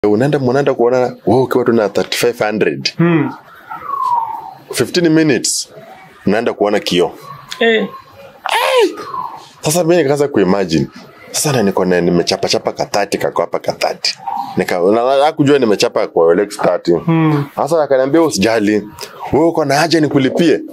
unaenda mnaenda kuonana wewe ukiwa tu na 3500 Hmm. 15 minutes unaenda kuona kio Eh. sasa mimi nikaanza kuimagine sasa na niko na nimechapa chapa katati kako hapa katati nika na- na- hakujua nimechapa kwa Rolex 30 Hmm. sasa akaniambia usijali wewe uko na haja nikulipie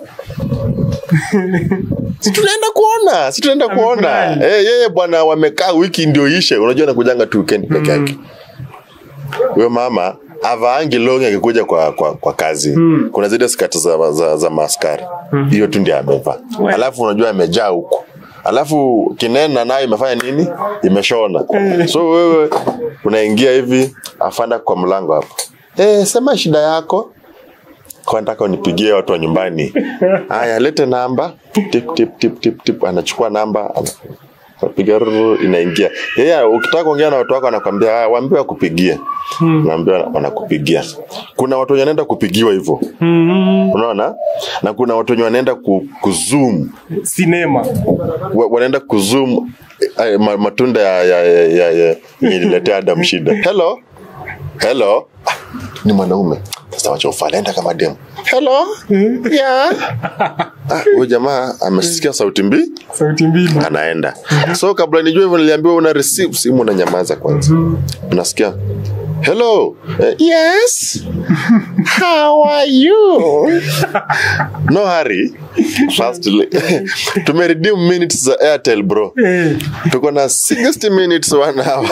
si tunaenda kuona si tunaenda kuona Amefurahi. eh yeye bwana wamekaa wiki ndio ishe unajua nakujanga tu weekend peke yake huyo mama avaangi longi akikuja kwa, kwa, kwa kazi Mm. kuna zile skati za, za, za maaskari hiyo tu ndio amevaa We. alafu unajua amejaa huku alafu kinena nayo imefanya nini imeshona so wewe unaingia hivi afanda kwa mlango hapo eh sema shida yako kwa nataka unipigie watu wa nyumbani haya lete namba tip tip tip tip tip anachukua namba ana- anapiga ruru, inaingia yeye ukitaka kuongea na watu wako anakwambia haya waambie wakupigie naambia wanakupigia kuna watu wenye wanaenda kupigiwa hivyo Hmm. unaona na kuna watu wenye wanaenda ku, kuzoom Sinema. wa- wanaenda kuzoom eh, ma- matunda ya ya ya ya ya yenye ililetea Adam shida. Hello, hello, ah, ni mwanaume sasa, wacha ufalenda kama demu. Hello, yeah. Ah, huyu jamaa amesikia sauti mbi Sauti mbili. anaenda. So kabla nijue hivyo, niliambiwa una receive simu, unanyamaza kwanza, unasikia hello, eh, yes, how are you? no hurry. Firstly, tumeredeem minutes za Airtel bro Eh. tuko na 60 minutes one hour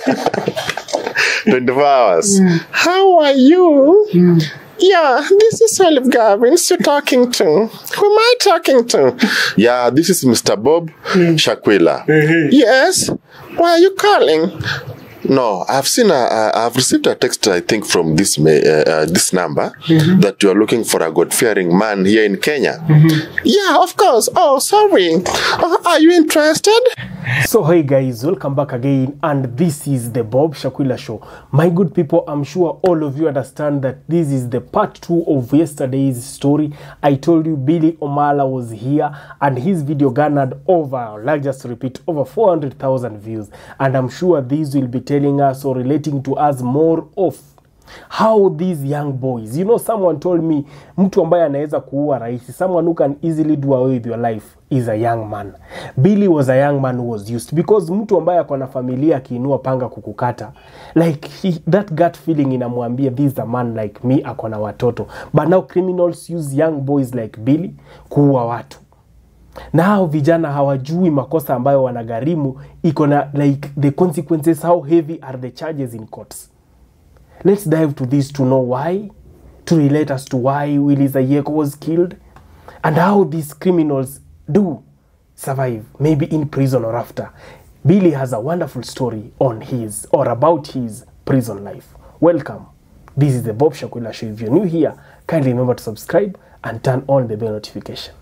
24 hours how are you yeah this is olive gavins you're talking to who am i talking to yeah this is mr bob shakwila Eh. yes why are you calling no i've seen a, uh, i've received a text i think from this ma- uh, uh, this number that you are looking for a god-fearing man here in kenya yeah of course oh sorry uh, are you interested So hey guys, welcome back again and this is the Bob Shakwila show. My good people, I'm sure all of you understand that this is the part 2 of yesterday's story. I told you Billy Omala was here and his video garnered over, like just repeat, over 400,000 views and I'm sure this will be telling us or relating to us more of how these young boys you know someone told me mtu ambaye anaweza kuua rahisi someone who can easily do away with your life is a young man billy was a young man who was used because mtu ambaye ako na familia akiinua panga kukukata like he, that gut feeling inamwambia this is a man like me ako na watoto but now criminals use young boys like billy kuua watu na hao vijana hawajui makosa ambayo wanagharimu iko na like the consequences how heavy are the charges in courts let's dive to this to know why to relate us to why willy zayeko was killed and how these criminals do survive maybe in prison or after billy has a wonderful story on his or about his prison life welcome this is the bob shakwila show if you're new here kindly remember to subscribe and turn on the bell notification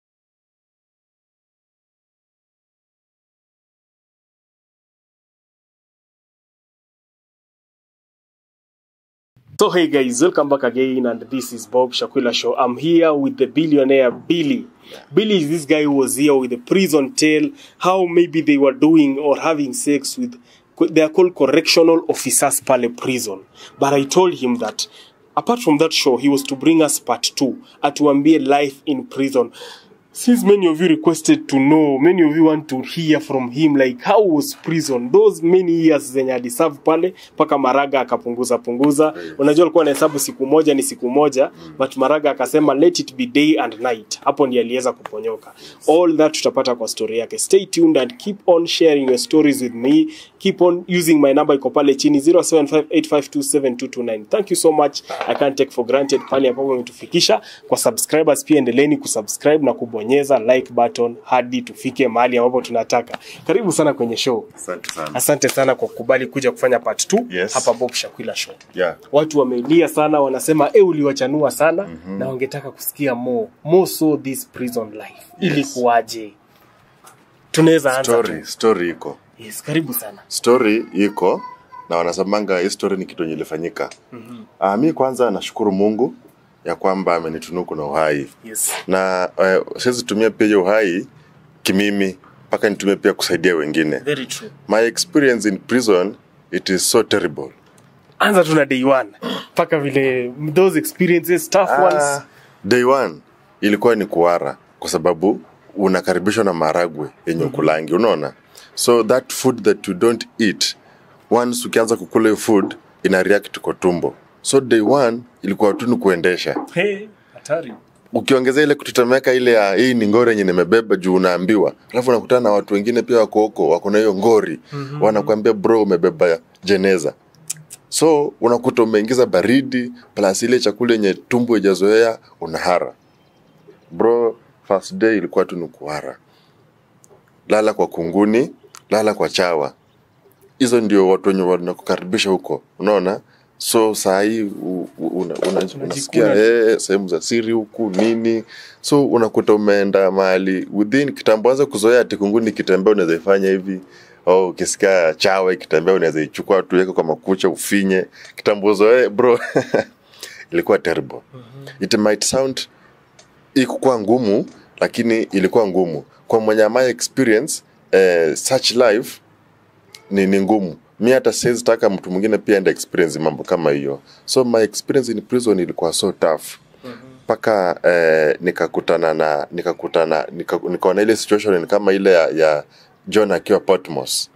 So hey guys, welcome back again, and this is Bob Shakwila Show. I'm here with the billionaire Billy. Billy is this guy who was here with the prison tale, how maybe they were doing or having sex with, they are called correctional officers pale prison. But I told him that apart from that show, he was to bring us part two, atuambie life in prison. Since many of you requested to know, many of you want to hear from him like how was prison those many years zenye aliserve pale mpaka Maraga akapunguza punguza. Unajua alikuwa anahesabu siku moja ni siku moja, but Maraga akasema let it be day and night. Hapo ndiye aliweza kuponyoka. All that tutapata kwa story yake. Stay tuned and keep on sharing your stories with me. Keep on using my number iko pale chini 0758527229. Thank you so much. I can't take for granted pale ambapo umetufikisha. Kwa subscribers pia endeleeni kusubscribe na kubonyeza like button hadi tufike mahali ambapo tunataka. Karibu sana kwenye show. asante sana Asante sana kwa kukubali kuja kufanya part 2 Yes. hapa Bob Shakwila show. yeah Watu wamelia sana, wanasema e, uliwachanua sana mm-hmm. na wangetaka kusikia more more so this prison life ilikuwaje? Tunaweza anza tu. story story iko Yes, karibu sana. story iko na wanasemanga hii story ni kitu yenye ilifanyika mm-hmm. uh, mi kwanza nashukuru mungu ya kwamba amenitunuku na uhai Yes. na uh, siwezi tumia pia hiyo uhai kimimi mpaka nitumie pia kusaidia wengine Very true. my experience in prison it is so terrible anza tu na day one mpaka vile those experiences tough ones Ah, day one ilikuwa ni kuara kwa sababu unakaribishwa na maragwe yenye ukulangi unaona so that food that you don't eat once ukianza kukula hiyo food ina react kwa tumbo so day one ilikuwa tu ni kuendesha Hey, hatari ukiongezea ile kutetemeka ile ya hii ni ngori yenye nimebeba juu unaambiwa alafu unakutana na watu wengine pia wako huko wako na hiyo ngori mm-hmm. wanakuambia bro umebeba jeneza so unakuta umeingiza baridi plus ile chakula yenye tumbo ijazoea unahara bro first day ilikuwa tu ni kuhara lala kwa kunguni lala kwa chawa hizo ndio watu wenye wanakukaribisha huko unaona so saa hii u- u- una, una, unasikia eh, sehemu za siri huku nini so unakuta umeenda mahali within kitambo anza kuzoea ati kunguni kitembea unaweza ifanya hivi au ukisikia chawa ikitembea unaweza ichukua tu weke kwa makucha ufinye kitambo uzoee bro ilikuwa terrible it might sound ikukuwa ngumu lakini ilikuwa ngumu kwa mwenye my experience eh, such life ni, ni ngumu mi hata siwezi taka mtu mwingine pia enda experience mambo kama hiyo so my experience in prison ilikuwa so tough mpaka eh, nikakutana na nikakutana nika, nikaona ile situation ni kama ile ya, ya john akiwa potmos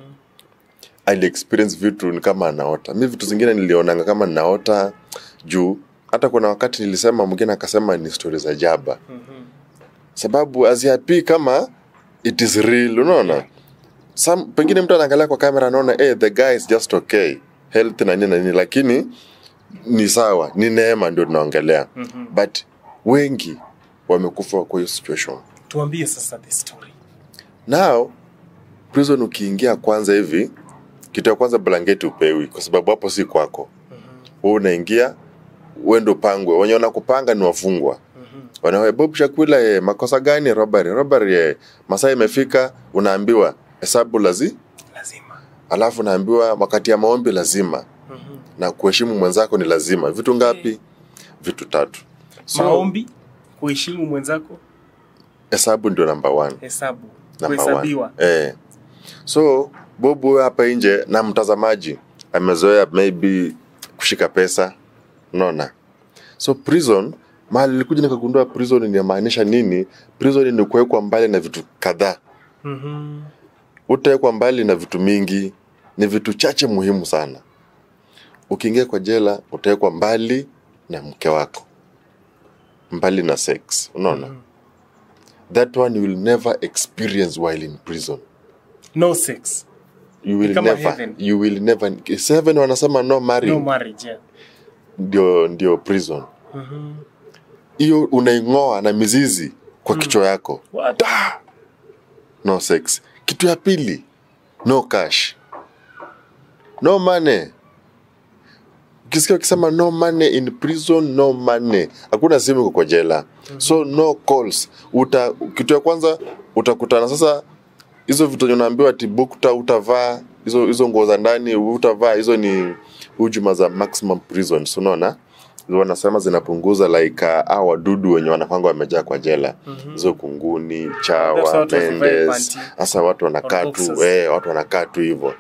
ali experience vitu ni kama anaota mi vitu zingine nilionanga kama naota juu hata kuna wakati nilisema mwingine akasema ni stori za jaba sababu aziapii kama it is real unaona Some, pengine mtu anaangalia kwa kamera anaona hey, the guy is just okay health na nini na nini lakini ni sawa ni neema ndio tunaongelea mm-hmm. but wengi wamekufa kwa hiyo situation tuambie sasa the story now prison ukiingia kwanza hivi kitu ya kwanza blanketi upewi kwa sababu hapo si kwako wewe unaingia uende upangwe wenye wanakupanga ni wafungwa wanawe bob shakula eh, makosa gani robbery robbery eh, masaa imefika unaambiwa hesabu lazi lazima alafu unaambiwa wakati ya maombi lazima na kuheshimu mwenzako ni lazima vitu ngapi vitu tatu so maombi kuheshimu mwenzako hesabu ndio namba one hesabu Number kuhesabiwa one. Eh. So Bob huyo hapa nje na mtazamaji amezoea maybe kushika pesa, unaona. So prison mahali nilikuja nikagundua prison inamaanisha nini. Prison ni kuwekwa mbali na vitu kadhaa. Mhm. Utawekwa mbali na vitu mingi, ni vitu chache muhimu sana. Ukiingia kwa jela utawekwa mbali na mke wako, mbali na sex, unaona. That one you will never experience while in prison. no sex you will kama never heaven. you will never seven wanasema no marrying no marriage yeah. ndio ndio prison hiyo unaing'oa na mizizi kwa kichwa yako What? no sex kitu ya pili no cash no money ukisikia ukisema no money in prison no money hakuna simu iko kwa jela so no calls uta kitu ya kwanza utakutana sasa hizo vitu zenye unaambiwa ati bukta utavaa hizo hizo nguo za ndani utavaa hizo ni hujuma za maximum prisons unaona Hizo wanasema zinapunguza like uh, au wadudu wenye wanakwanga wamejaa kwa jela hizo kunguni That's chawa why watu wasivae mendes panty. hasa watu wanakaa Or tu boxers. eh, watu wanakaa tu hivyo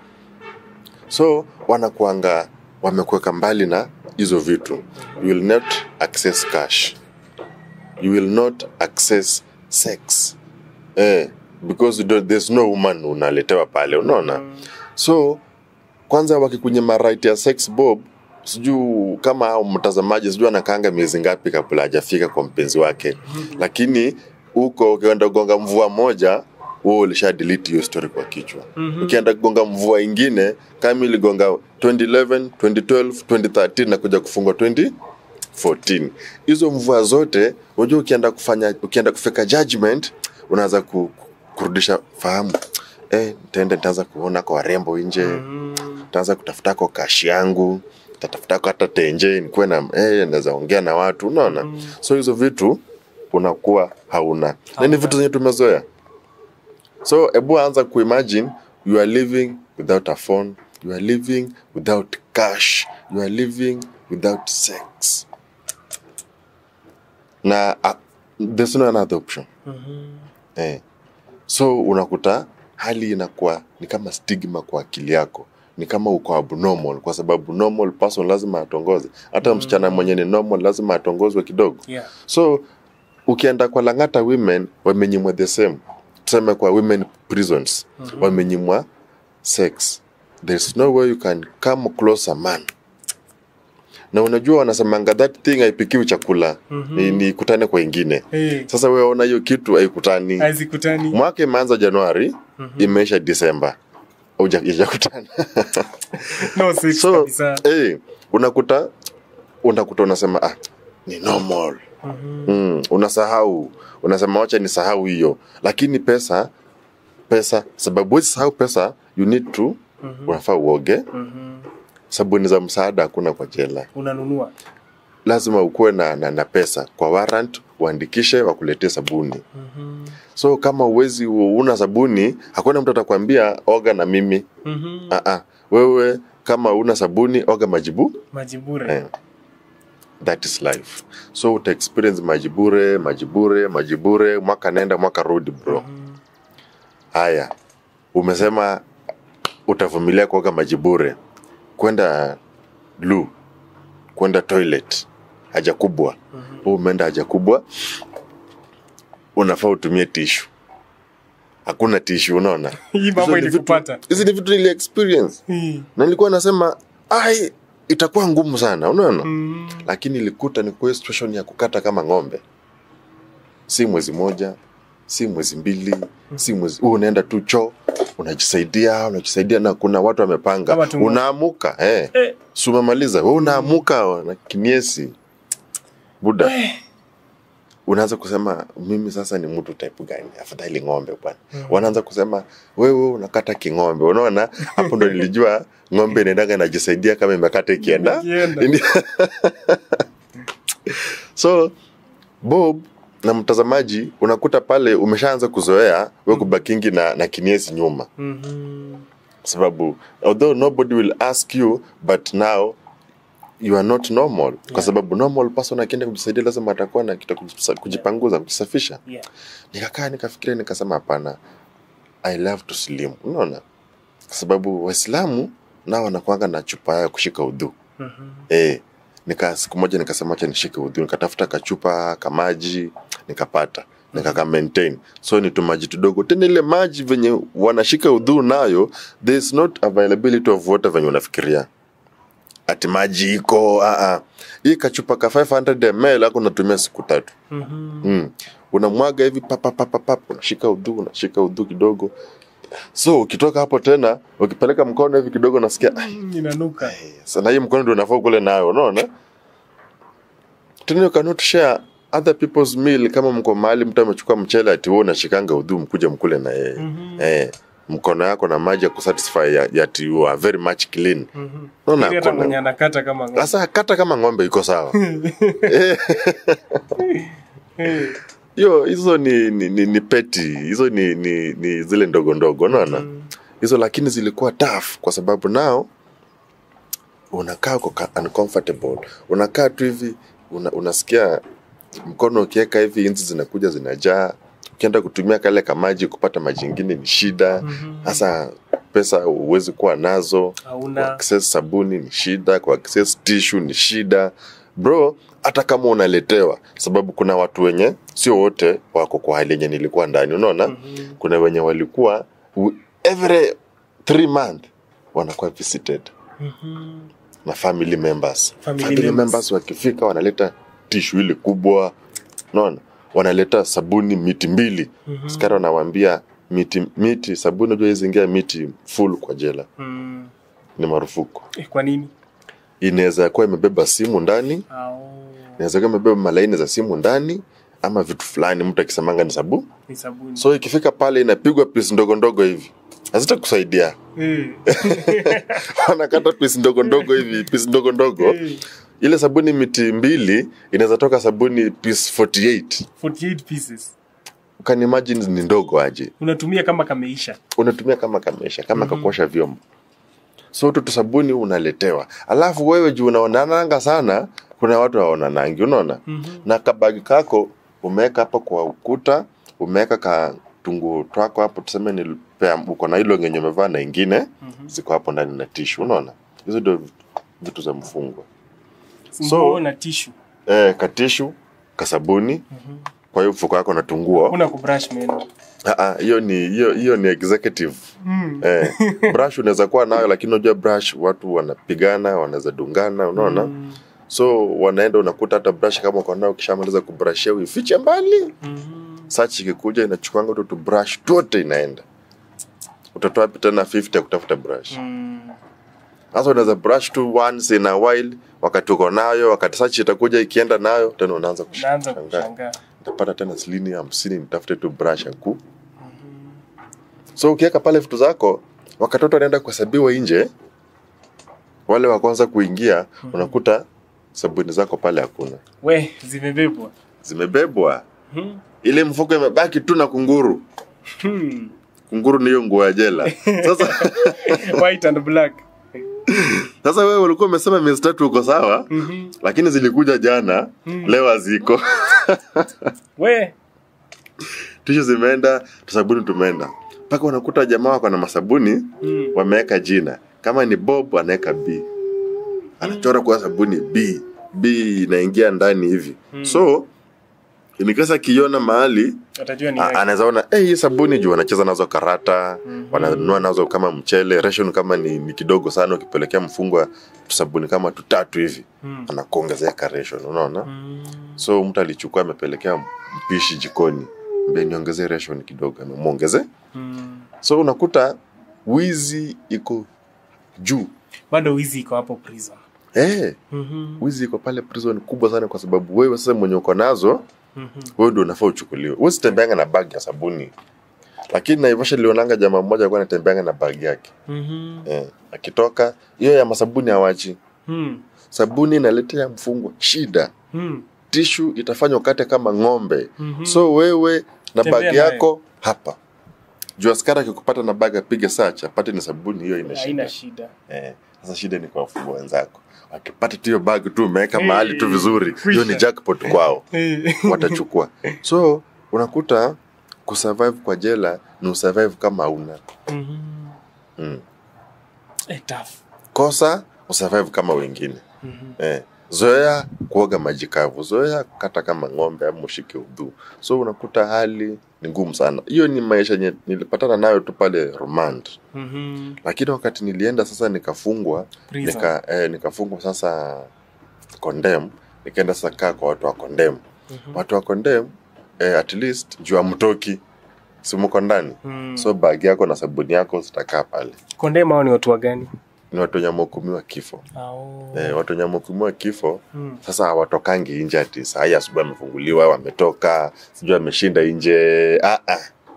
so wanakuanga wamekuweka mbali na hizo vitu you will not access cash you will not access sex eh, because you don't- there's no woman unaletewa pale unaona so kwanza wakikunyima right ya sex bob sijuu kama hao mtazamaji sijuu anakaanga miezi ngapi kabla hajafika kwa mpenzi wake lakini huko ukienda kugonga mvua moja wewe ulisha delete hiyo story kwa kichwa ukienda kugonga mvua ingine kama iligonga 2011 2012 2013 na kuja kufungwa 2014 hizo mvua zote unajua ukienda kufanya ukienda kufika judgment unaanza ku, ku- kurudisha fahamu eh, nitaenda nitaanza kuona kwa warembo nje nitaanza kutafuta kwa kashi yangu tatafuta kwa hata tenje nikuwe na eh, naweza ongea na watu unaona so hizo vitu unakuwa hauna na ni vitu zenye tumezoea so hebu anza kuimagine you are living without a phone you are living without cash you are living without sex na uh, there's no another option eh. so unakuta hali inakuwa ni kama stigma kwa akili yako ni kama uko abnormal kwa sababu normal person lazima atongoze hata msichana mwenye ni normal lazima atongozwe kidogo Yeah. so ukienda kwa langata women wamenyimwa the same tuseme kwa women prisons wamenyimwa sex there's no way you can come close a man na unajua wanasemanga that thing haipikiwi chakula ni, ni kutane kwa ingine Hey. sasa wewe ona hiyo kitu haikutani Hazikutani. mwaka imeanza januari imeisha disemba ujakutana No sex so kabisa. eh, unakuta unakuta unasema ah, ni normal mm, unasahau unasema wacha ni sahau hiyo lakini pesa pesa sababu wezi sahau pesa you need to unafaa uoge sabuni za msaada hakuna kwa jela Unanunua. lazima ukuwe na, na, na pesa kwa warrant uandikishe wakuletee sabuni so kama uwezi una sabuni hakuna mtu atakwambia oga na mimi Mhm. uh-uh. wewe kama una sabuni oga majibu Majibure. eh. that is life so uta experience majibure majibure majibure mwaka nenda mwaka rudi bro haya umesema utavumilia kuoga majibure kwenda lu kwenda toilet haja kubwa mm umeenda haja kubwa unafaa utumie tishu hakuna tishu unaona Hii mambo Hizo ni vitu- ilikupata. hizi ni vitu nili experience Hii. na nilikuwa nasema ai itakuwa ngumu sana unaona Mm. lakini ilikuta ni kwa situation ya kukata kama ng'ombe si mwezi moja si mwezi mbili si mwezi huu unaenda tu choo unajisaidia unajisaidia na kuna watu wamepanga Kama tumo- unaamuka eh. Eh. si umemaliza we unaamuka na kimiesi buda unaanza kusema mimi sasa ni mtu type gani afadhali ng'ombe bwana wanaanza kusema wewe unakata king'ombe unaona hapo ndo nilijua ng'ombe inaendaga najisaidia kama imekata ikienda Ikienda. Indi- so bob na mtazamaji unakuta pale umeshaanza kuzoea we kubakingi na, na kiniesi nyuma Mhm. sababu although nobody will ask you but now you are not normal kwa sababu normal person akienda kujisaidia lazima atakuwa na kitu kujisa- kujipanguza kujisafisha Yeah. nikakaa nikafikiria nikasema hapana i love to slim unaona kwa sababu waislamu nao wanakuanga na chupa ya kushika udhu Mhm. eh nika siku moja nikasema acha nishike udhu nikatafuta kachupa kamaji nikapata nikaka maintain so ni tumaji tudogo tena ile maji venye wanashika udhu nayo there is not availability of water venye unafikiria ati maji iko ah, ah. hii kachupa ka 500 ml ako unatumia siku tatu Mhm. mm. unamwaga hivi papapapapap unashika udhu unashika udhu kidogo so ukitoka hapo tena ukipeleka mkono hivi kidogo nasikia "Ai, Mm, Inanuka. sana hii mkono ndio unafaa kule nayo unaona tena you cannot share other people's meal kama mko mahali mtu amechukua mchele ati wewe unashikanga udhu mkuja mkule na yeye Mhm. eh, mkono yako na maji ya kusatisfy ya, ya ati you are very much clean Mhm. Unaona Ili hata hakuna. mwenye anakata kama ng'ombe. sasa kata kama ng'ombe iko sawa Eh, Eh. hiyo hizo ni, ni, ni, ni peti hizo ni, ni, ni zile ndogo ndogo unaona Mm. hizo lakini zilikuwa tough kwa sababu nao unakaa uko ka- uncomfortable unakaa tu hivi una, unasikia mkono ukiweka hivi inzi zinakuja zinajaa ukienda kutumia kale kamaji kupata maji ingine ni shida Mhm. hasa pesa huwezi kuwa nazo Hauna. kuaccess sabuni ni shida kuaccess tissue ni shida bro hata kama unaletewa sababu kuna watu wenye sio wote wako kwa hali yenye nilikuwa ndani unaona Mhm. kuna wenye walikuwa w- every three month wanakuwa visited Mhm. na family members Family family, members. members wakifika wanaleta tishu ile kubwa naona wanaleta sabuni miti mbili Mhm. skari wanawambia miti miti sabuni unajua hizi ingia miti full kwa jela Mm. ni marufuku Eh, Kwa nini? inaweza kuwa imebeba simu ndani Au. inaweza kuwa imebeba malaini za simu ndani ama vitu fulani mtu akisemanga ni sabu Ni sabuni. so ikifika pale inapigwa pisi ndogo ndogo hivi hazitakusaidia Eh. wanakata pisi ndogo ndogo hivi pisi ndogo ndogo Eh. ile sabuni miti mbili inaweza toka sabuni piece 48 48 pieces. can imagine ni ndogo aje Unatumia kama kameisha. unatumia kama kamesha kama mm-hmm. kakuosha vyombo so tu sabuni unaletewa alafu wewe juu unaonananga sana kuna watu waonanangi unaona Mhm. na kabagi kako umeweka hapo kwa ukuta umeweka ka tungu twako hapo tuseme ni unapea uko na hilo ngenye umevaa na ingine ziko hapo ndani na tishu unaona hizo ndio vitu- vitu za mfungwa So- nguo na tishu eh, katishu kasabuni kwa hiyo mfuko wako na tunguo una kubrush meno Ah, ah, hiyo ni hiyo hiyo ni executive eh, brush unaweza kuwa nayo lakini unajua brush watu wanapigana wanaweza dungana unaona so wanaenda unakuta hata brush kama uko nayo ukishamaliza kubrashia uifiche mbali search ikikuja inachukuanga tu tu brush tote inaenda utatoa wapi tena 50 ya kutafuta brush sasa unaweza brush tu once in a while wakati uko nayo wakati search itakuja ikienda nayo tena unaanza naanza kushangaa kushangaa nitapata tena shilingi hamsini nitafute tu brush ya ku so ukiweka pale vitu zako wakati watu wanaenda kuhesabiwa nje wale wa kwanza kuingia unakuta sabuni zako pale hakuna we zimebebwa zimebebwa Mhm. ile mfuko imebaki tu na kunguru Hmm. kunguru ni hiyo nguo ya jela sasa white and black sasa wewe ulikuwa umesema miezi tatu uko sawa lakini zilikuja jana leo haziko we tishu zimeenda sabuni tumeenda mpaka unakuta jamaa wako na masabuni Mm. wameweka jina kama ni bob anaweka b anachora kwa sabuni b b inaingia ndani hivi so nikasa akiona mahali atajua ni a- yake. anaweza ona hey, hii sabuni juu wanacheza nazo karata wananunua nazo kama mchele ration kama ni, ni kidogo sana ukipelekea mfungwa tusabuni kama tutatu hivi Mm. anakuongezea ka ration unaona Mm. so mtu alichukua amepelekea mpishi jikoni mbe niongezee ration kidogo amemwongeze Mm. so unakuta wizi iko juu bado wizi iko hapo prison eh Mhm. wizi iko pale prison kubwa sana kwa sababu wewe sasa mwenye uko nazo Mhm. wewe ndio unafaa uchukuliwe wewe sitembeanga na bag ya sabuni lakini naivasha lionanga jamaa mmoja alikuwa anatembeanga na bag yake Mhm. eh, akitoka hiyo ya masabuni hawachi Mm. sabuni inaletea mfungwa shida Mm. tishu itafanya ukate kama ng'ombe Mhm. so wewe na Tembea bagi nayo. yako hapa juu askari akikupata na bagi apige search apate ni sabuni hiyo ina haina shida shida eh, sasa shida ni kwa wafungwa wenzako akipata tu hiyo bagi tu umeweka Hey, mahali tu vizuri hiyo ni kwisha. jackpot kwao Eh. watachukua so unakuta kusurvive kwa jela ni usurvive kama una Mhm. mm. Eh, tough. kosa usurvive kama wengine Mhm. eh. zoea kuoga maji kavu zoea kata kama ng'ombe ama ushike udhu so unakuta hali ni ngumu sana hiyo ni maisha yenye nilipatana nayo tu pale remand Mhm. lakini wakati nilienda sasa nikafungwa Prison. nika, eh, nikafungwa sasa condemn nikaenda sasa kaa kwa watu wa condemn Mhm. watu wa condemn eh, at least juu amtoki simuko ndani Mm. so bagi yako na sabuni yako zitakaa pale Kondema hao ni watu wa gani ni watu wenye wamehukumiwa kifo Au. eh, watu wenye wamehukumiwa kifo Mm. sasa hawatokangi nje ati saa hii asubuhi amefunguliwa wametoka sijui ameshinda nje ah, ah.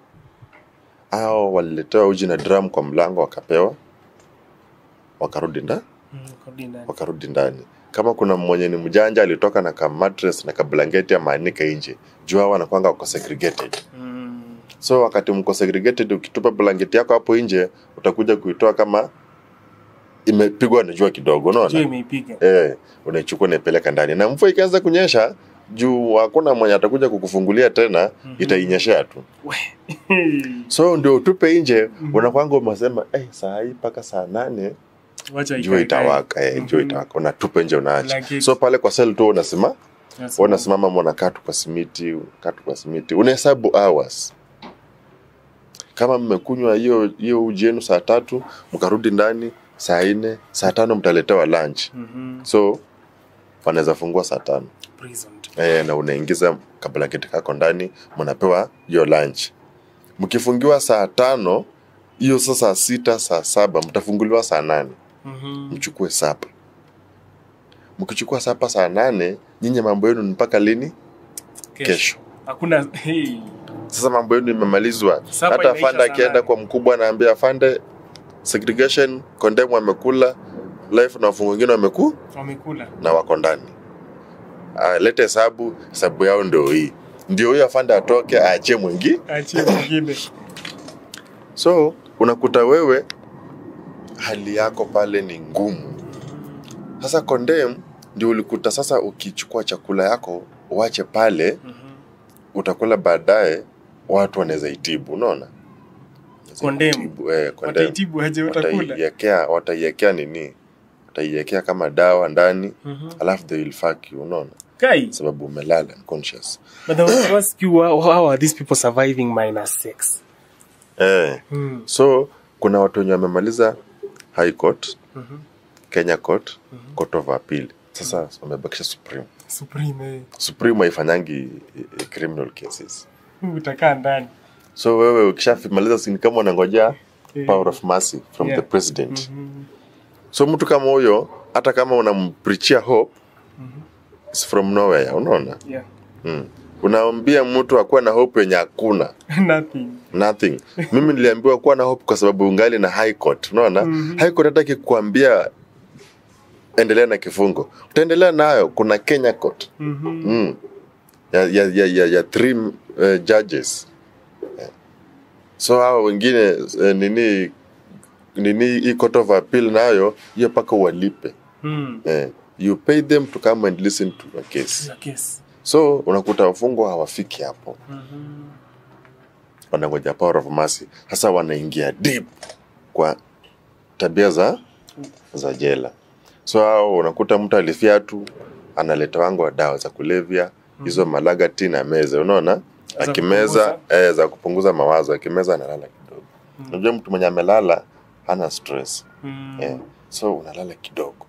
au waliletewa uji na drum kwa mlango wakapewa wakarudi nda Mm, kodi ndani. wakarudi ndani kama kuna mwenye ni mjanja alitoka na ka mattress na ka blanketi amaanika nje juu hao wanakwanga wako segregated Mm. so wakati mko segregated ukitupa blanketi yako hapo nje utakuja kuitoa kama imepigwa na jua kidogo Jua unaona imeipiga eh unaichukua unaipeleka ndani na mvua ikianza kunyesha juu hakuna mwenye atakuja kukufungulia tena Mhm. itainyeshea tu We. so ndio utupe nje unakwanga umesema eh, saa hii mpaka saa nane Wacha jua ikae itawaka eh, jua Mhm. itawaka unatupa nje unaacha Blanketi. so pale kwa sel tu unasema kae. Yes. unasimama unakaa tu kwa simiti unakaa tu kwa simiti unahesabu hours kama mmekunywa hiyo hiyo uji yenu saa tatu mkarudi ndani saa nne saa tano mtaletewa lunch Mhm. so wanaweza fungua saa tano Prison. e, na unaingiza kablanketi kako ndani mnapewa hiyo lunch mkifungiwa saa tano hiyo saa saa sita saa saba mtafunguliwa saa nane Mhm. mchukue sapa mkichukua sapa saa nane nyinyi mambo yenu ni mpaka lini kesho hakuna hey. sasa mambo yenu imemalizwa Sapa hata inaisha afande saa akienda nane. kwa mkubwa anaambia afande segregation condemn wamekula life na wafungu wengine wameku wamekula na wako ndani Ah, lete hesabu hesabu yao ndio hii ndio huyo afande atoke aachie mwingi achie mwingine so unakuta wewe hali yako pale ni ngumu sasa condemn ndio ulikuta sasa ukichukua chakula yako uache pale Mhm. utakula baadaye watu wanaweza itibu unaona Condemn. Wataitibu, eh, condemn. Wataitibu aje watakula. wataiwekea wataiwekea nini wataiwekea kama dawa ndani Mhm. alafu they will fuck you unaona Kai. sababu umelala unconscious But I want to ask you how, how are these people surviving minus sex? eh. Mm. so kuna watu wenye wamemaliza high court Mhm. kenya court court of appeal sasa wamebakisha supreme Supreme. eh. supreme haifanyangi eh, criminal cases Utakaa ndani. so wewe ukishamaliza sini kama unangojea Eh. power of mercy from Yeah. the president Mhm. so mtu kama huyo hata kama unamprichia hope it's from nowhere unaona Yeah. mm. unaambia mtu akuwa na hope yenye hakuna Nothing. nothing mimi niliambiwa kuwa na hope kwa sababu ungali na high court unaona Mhm. high court hata ikikuambia endelea na kifungo utaendelea nayo kuna kenya court Mhm. mm. ya, ya, ya, ya, ya three uh, judges Eh. so hao wengine uh, nini nini hii court of appeal nayo hiyo mpaka walipe Mm. eh. you pay them to come and listen to a case Your case. so unakuta wafungwa hawafiki hapo Mhm. wanangoja power of mercy sasa wanaingia deep kwa tabia za za jela so hao unakuta mtu alifyatu analeta wangu wa dawa za kulevya hizo malagati na meza unaona Za akimeza eh, za kupunguza mawazo akimeza analala kidogo unajua mtu mwenye amelala hana stress Mm. eh, so unalala kidogo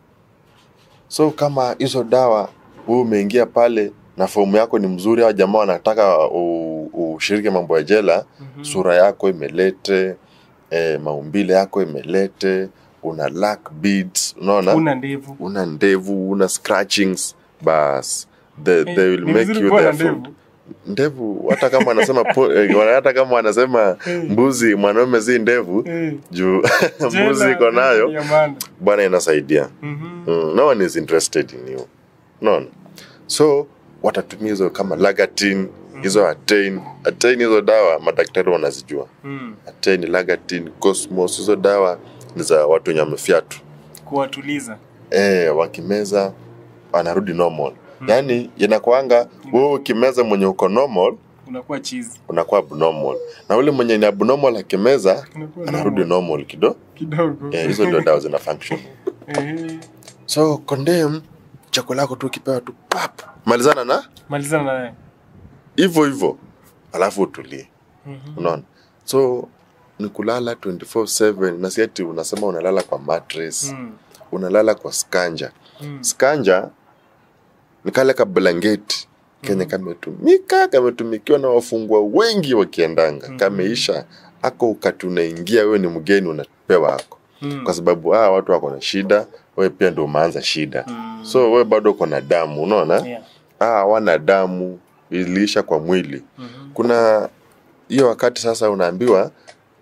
so kama hizo dawa wewe umeingia pale na fomu yako ni mzuri au jamaa wanataka u- ushiriki mambo ya jela Mhm. sura yako imelete eh, maumbile yako imelete una lack beads unaona Una ndevu. una ndevu una scratchings bas they, they will Ni make vizuri you kuwa na their ndevu. food ndevu hata kama wanasema po- eh, hata kama wanasema mbuzi mwanaume si ndevu Eh. juu Jela, mbuzi iko nayo ya maana. bwana inasaidia Mhm. mm, no one is interested in you no so watatumia hizo kama lagatin hizo atain atain hizo dawa madaktari wanazijua Mm. atain lagatin cosmos hizo dawa ni za watu wenye wamefyatu Kuwatuliza. e, wakimeza wanarudi normal yaani inakwanga wewe ukimeza mwenye uko normal Unakuwa chizi. unakuwa abnormal na ule mwenye ni abnormal akimeza Unakuwa anarudi normal kido Kidogo. Eh, hizo ndio dawa zina function Eh. so condemn chakula yako tu ukipewa tu pap malizana na Malizana naye. hivyo hivyo alafu utulie Mhm. unaona so ni kulala 24/7 na si ati unasema unalala kwa mattress Mm. unalala kwa skanja Mm. skanja ni kale ka blanketi kenye kametumika kametumikiwa na wafungwa wengi wakiendanga kameisha ako ukati unaingia wewe ni mgeni unapewa ako Mm. kwa sababu ah, watu wako na shida wewe pia ndo umeanza shida Mm. so wewe bado uko na damu unaona Yeah. ah, hawana damu iliisha kwa mwili Mhm. kuna hiyo wakati sasa unaambiwa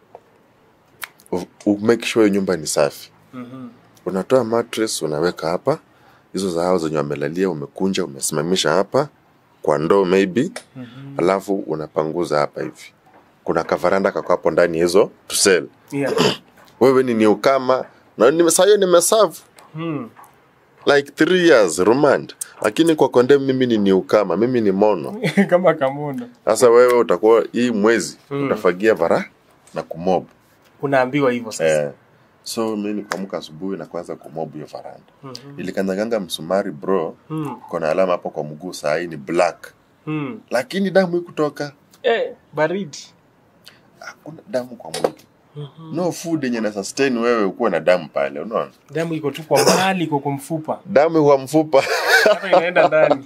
u- u- make sure hiyo nyumba ni safi Mhm. unatoa mattress unaweka hapa hizo za hao zenye wamelalia umekunja umesimamisha hapa kwa ndoo maybe Mhm. alafu unapanguza hapa hivi kuna kavaranda kako hapo ndani ya hizo tusel Yeah. wewe ni niukama na nime- saa hiyo nimeserve Mm. like three years remand lakini kwa kondem mimi ni niukama mimi ni mono Kama kamono. sasa wewe utakuwa hii mwezi Mm. utafagia vara na kumob Unaambiwa hivyo sasa. eh. so mi nikuamka asubuhi na kuanza kumob hiyo varanda Mhm. ilikanyaganga msumari bro Mm. kona alama hapo kwa mguu saa hii ni black Mm. lakini damu hii kutoka Eh, baridi. hakuna damu kwa mwili no food yenye na sustain wewe ukuwe na damu pale unaona Damu iko tu kwa mbali, iko kwa mfupa. damu kwa mfupa Hata inaenda ndani.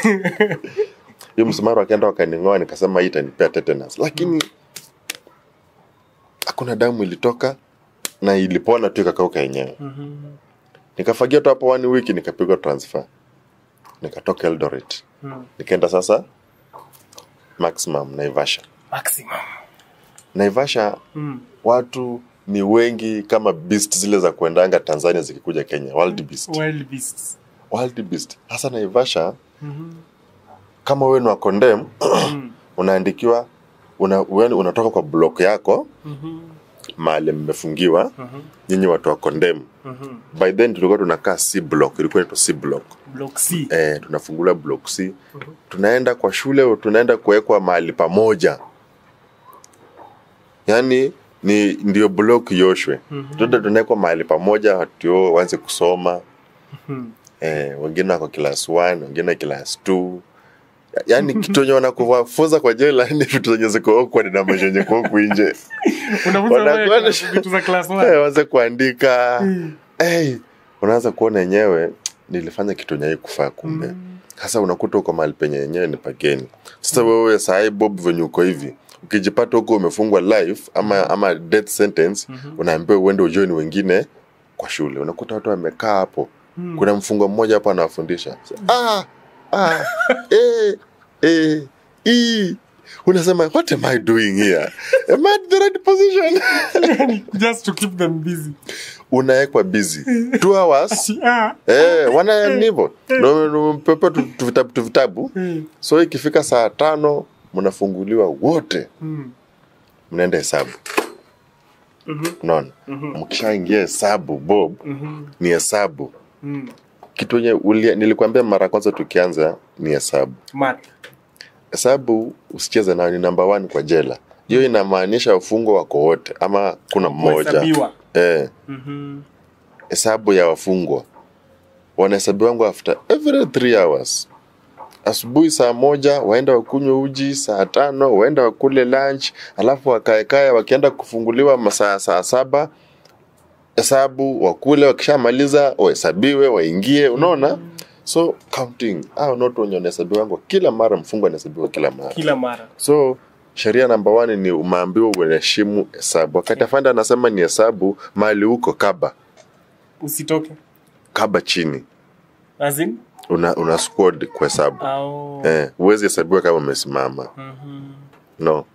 hiyo msumari wakaenda wakaning'oa nikasema hii itanipea tetanus lakini hakuna damu ilitoka na ilipona tu ikakauka yenyewe Mhm. nikafagia tu hapo one wiki nikapigwa transfer nikatoka eldoret Mm. nikaenda sasa maximum naivasha Maximum. naivasha Mm. watu ni wengi kama beast zile za kuendanga tanzania zikikuja kenya wild beast Wild beasts. wild beast hasa naivasha Mhm. kama wewe ni wa condemn Mm. unaandikiwa una, wewe unatoka kwa block yako Mhm. mahali mmefungiwa Mhm. nyinyi watu wa condemn Mhm. by then tulikuwa tunakaa c block ilikuwa inaitwa c block Block C. eh, tunafungula block c tunaenda kwa shule tunaenda kuwekwa mahali pamoja yaani ni ndio block yoshwe tuende tunawekwa mahali pamoja watu waanze kusoma eh, wengine wako class 1 wengine class 2 yaani kitu enye wanakuwafunza kwa jela ni vitu zenye ziko awkward na maisha yenye kwa huku nje Unafunza wewe Wanakuwa na- class- vitu za class Eh, one. waanze kuandika hey, unaanza kuona yenyewe nilifanya kitu nyai kufaa kumbe sasa unakuta uko mahali penye yenyewe ni pageni sasa wewe sahii bob venye uko hivi ukijipata huko umefungwa life ama ama death sentence unaambiwa uende ujoini wengine kwa shule unakuta watu wamekaa hapo kuna mfungo mmoja hapo anawafundisha ah, ah, eh, eh, ii. unasema what am i doing here am I at the right position Just to keep them busy. unawekwa busy two hours Ah. eh, wana nivo pepe tuvitabu tuvitabu Mm. so ikifika saa tano mnafunguliwa wote Mm. mnaenda hesabu unaona mkishaingia hesabu bob Mhm. ni hesabu Mm. kitu enye nilikwambia mara ya kwanza tukianza ni hesabu Math. hesabu usicheze nayo ni namba one kwa jela hiyo inamaanisha wafungwa wako wote ama kuna mmoja Kuhesabiwa. eh, Mhm. hesabu ya wafungwa wanahesabiwangu after every three hours asubuhi saa moja waenda wakunywe uji saa tano waenda wakule lunch alafu wakaekae wakienda kufunguliwa masaa saa saba hesabu wakule wakishamaliza wahesabiwe waingie unaona so counting au not wenye wanahesabiwangu kila mara mfungwa anahesabiwa kila mara Kila mara. so sheria namba one ni umeambiwa uheshimu hesabu wakati afanda anasema ni hesabu mali huko kaba Usitoke. kaba chini As in? una, una squad kuhesabu Au. eh, huwezi hesabiwa kama umesimama Mhm. no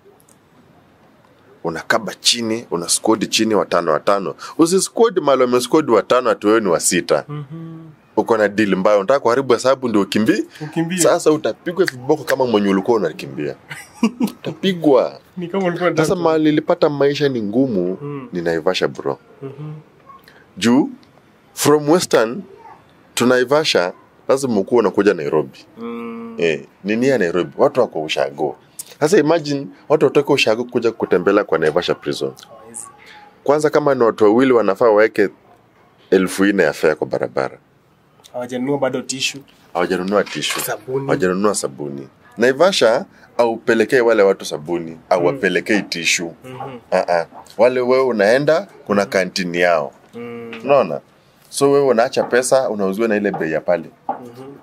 unakaba chini una squad chini watano watano usisquad mali wamesquad watano atuwewe ni wa sita Mhm. uko na dili mbaya unataka kuharibu hesabu ndio ukimbii Ukimbie. sasa utapigwa viboko kama mwenye ulikuwa unakimbia utapigwa Ni kama ulikuwa sasa unataka- mali nilipata maisha ni ngumu Mm. ni naivasha bro Mhm. juu from western to naivasha lazima ukuwa unakuja nairobi Mm. eh, nini ya nairobi watu wako ushago sasa imagine watu watoke ushago kuja kutembelea kwa naivasha prison Hawezi. kwanza kama ni watu wawili wanafaa waweke elfu nne ya fea kwa barabara Hawajanunua bado tishu. hawajanunua tishu Sabuni. hawajanunua sabuni naivasha aupelekei wale watu sabuni au wapelekei tishu Mhm. uh-uh. wale wewe unaenda kuna kantini yao Mm. unaona so wewe unaacha pesa unauziwa na ile bei ya pale Mhm.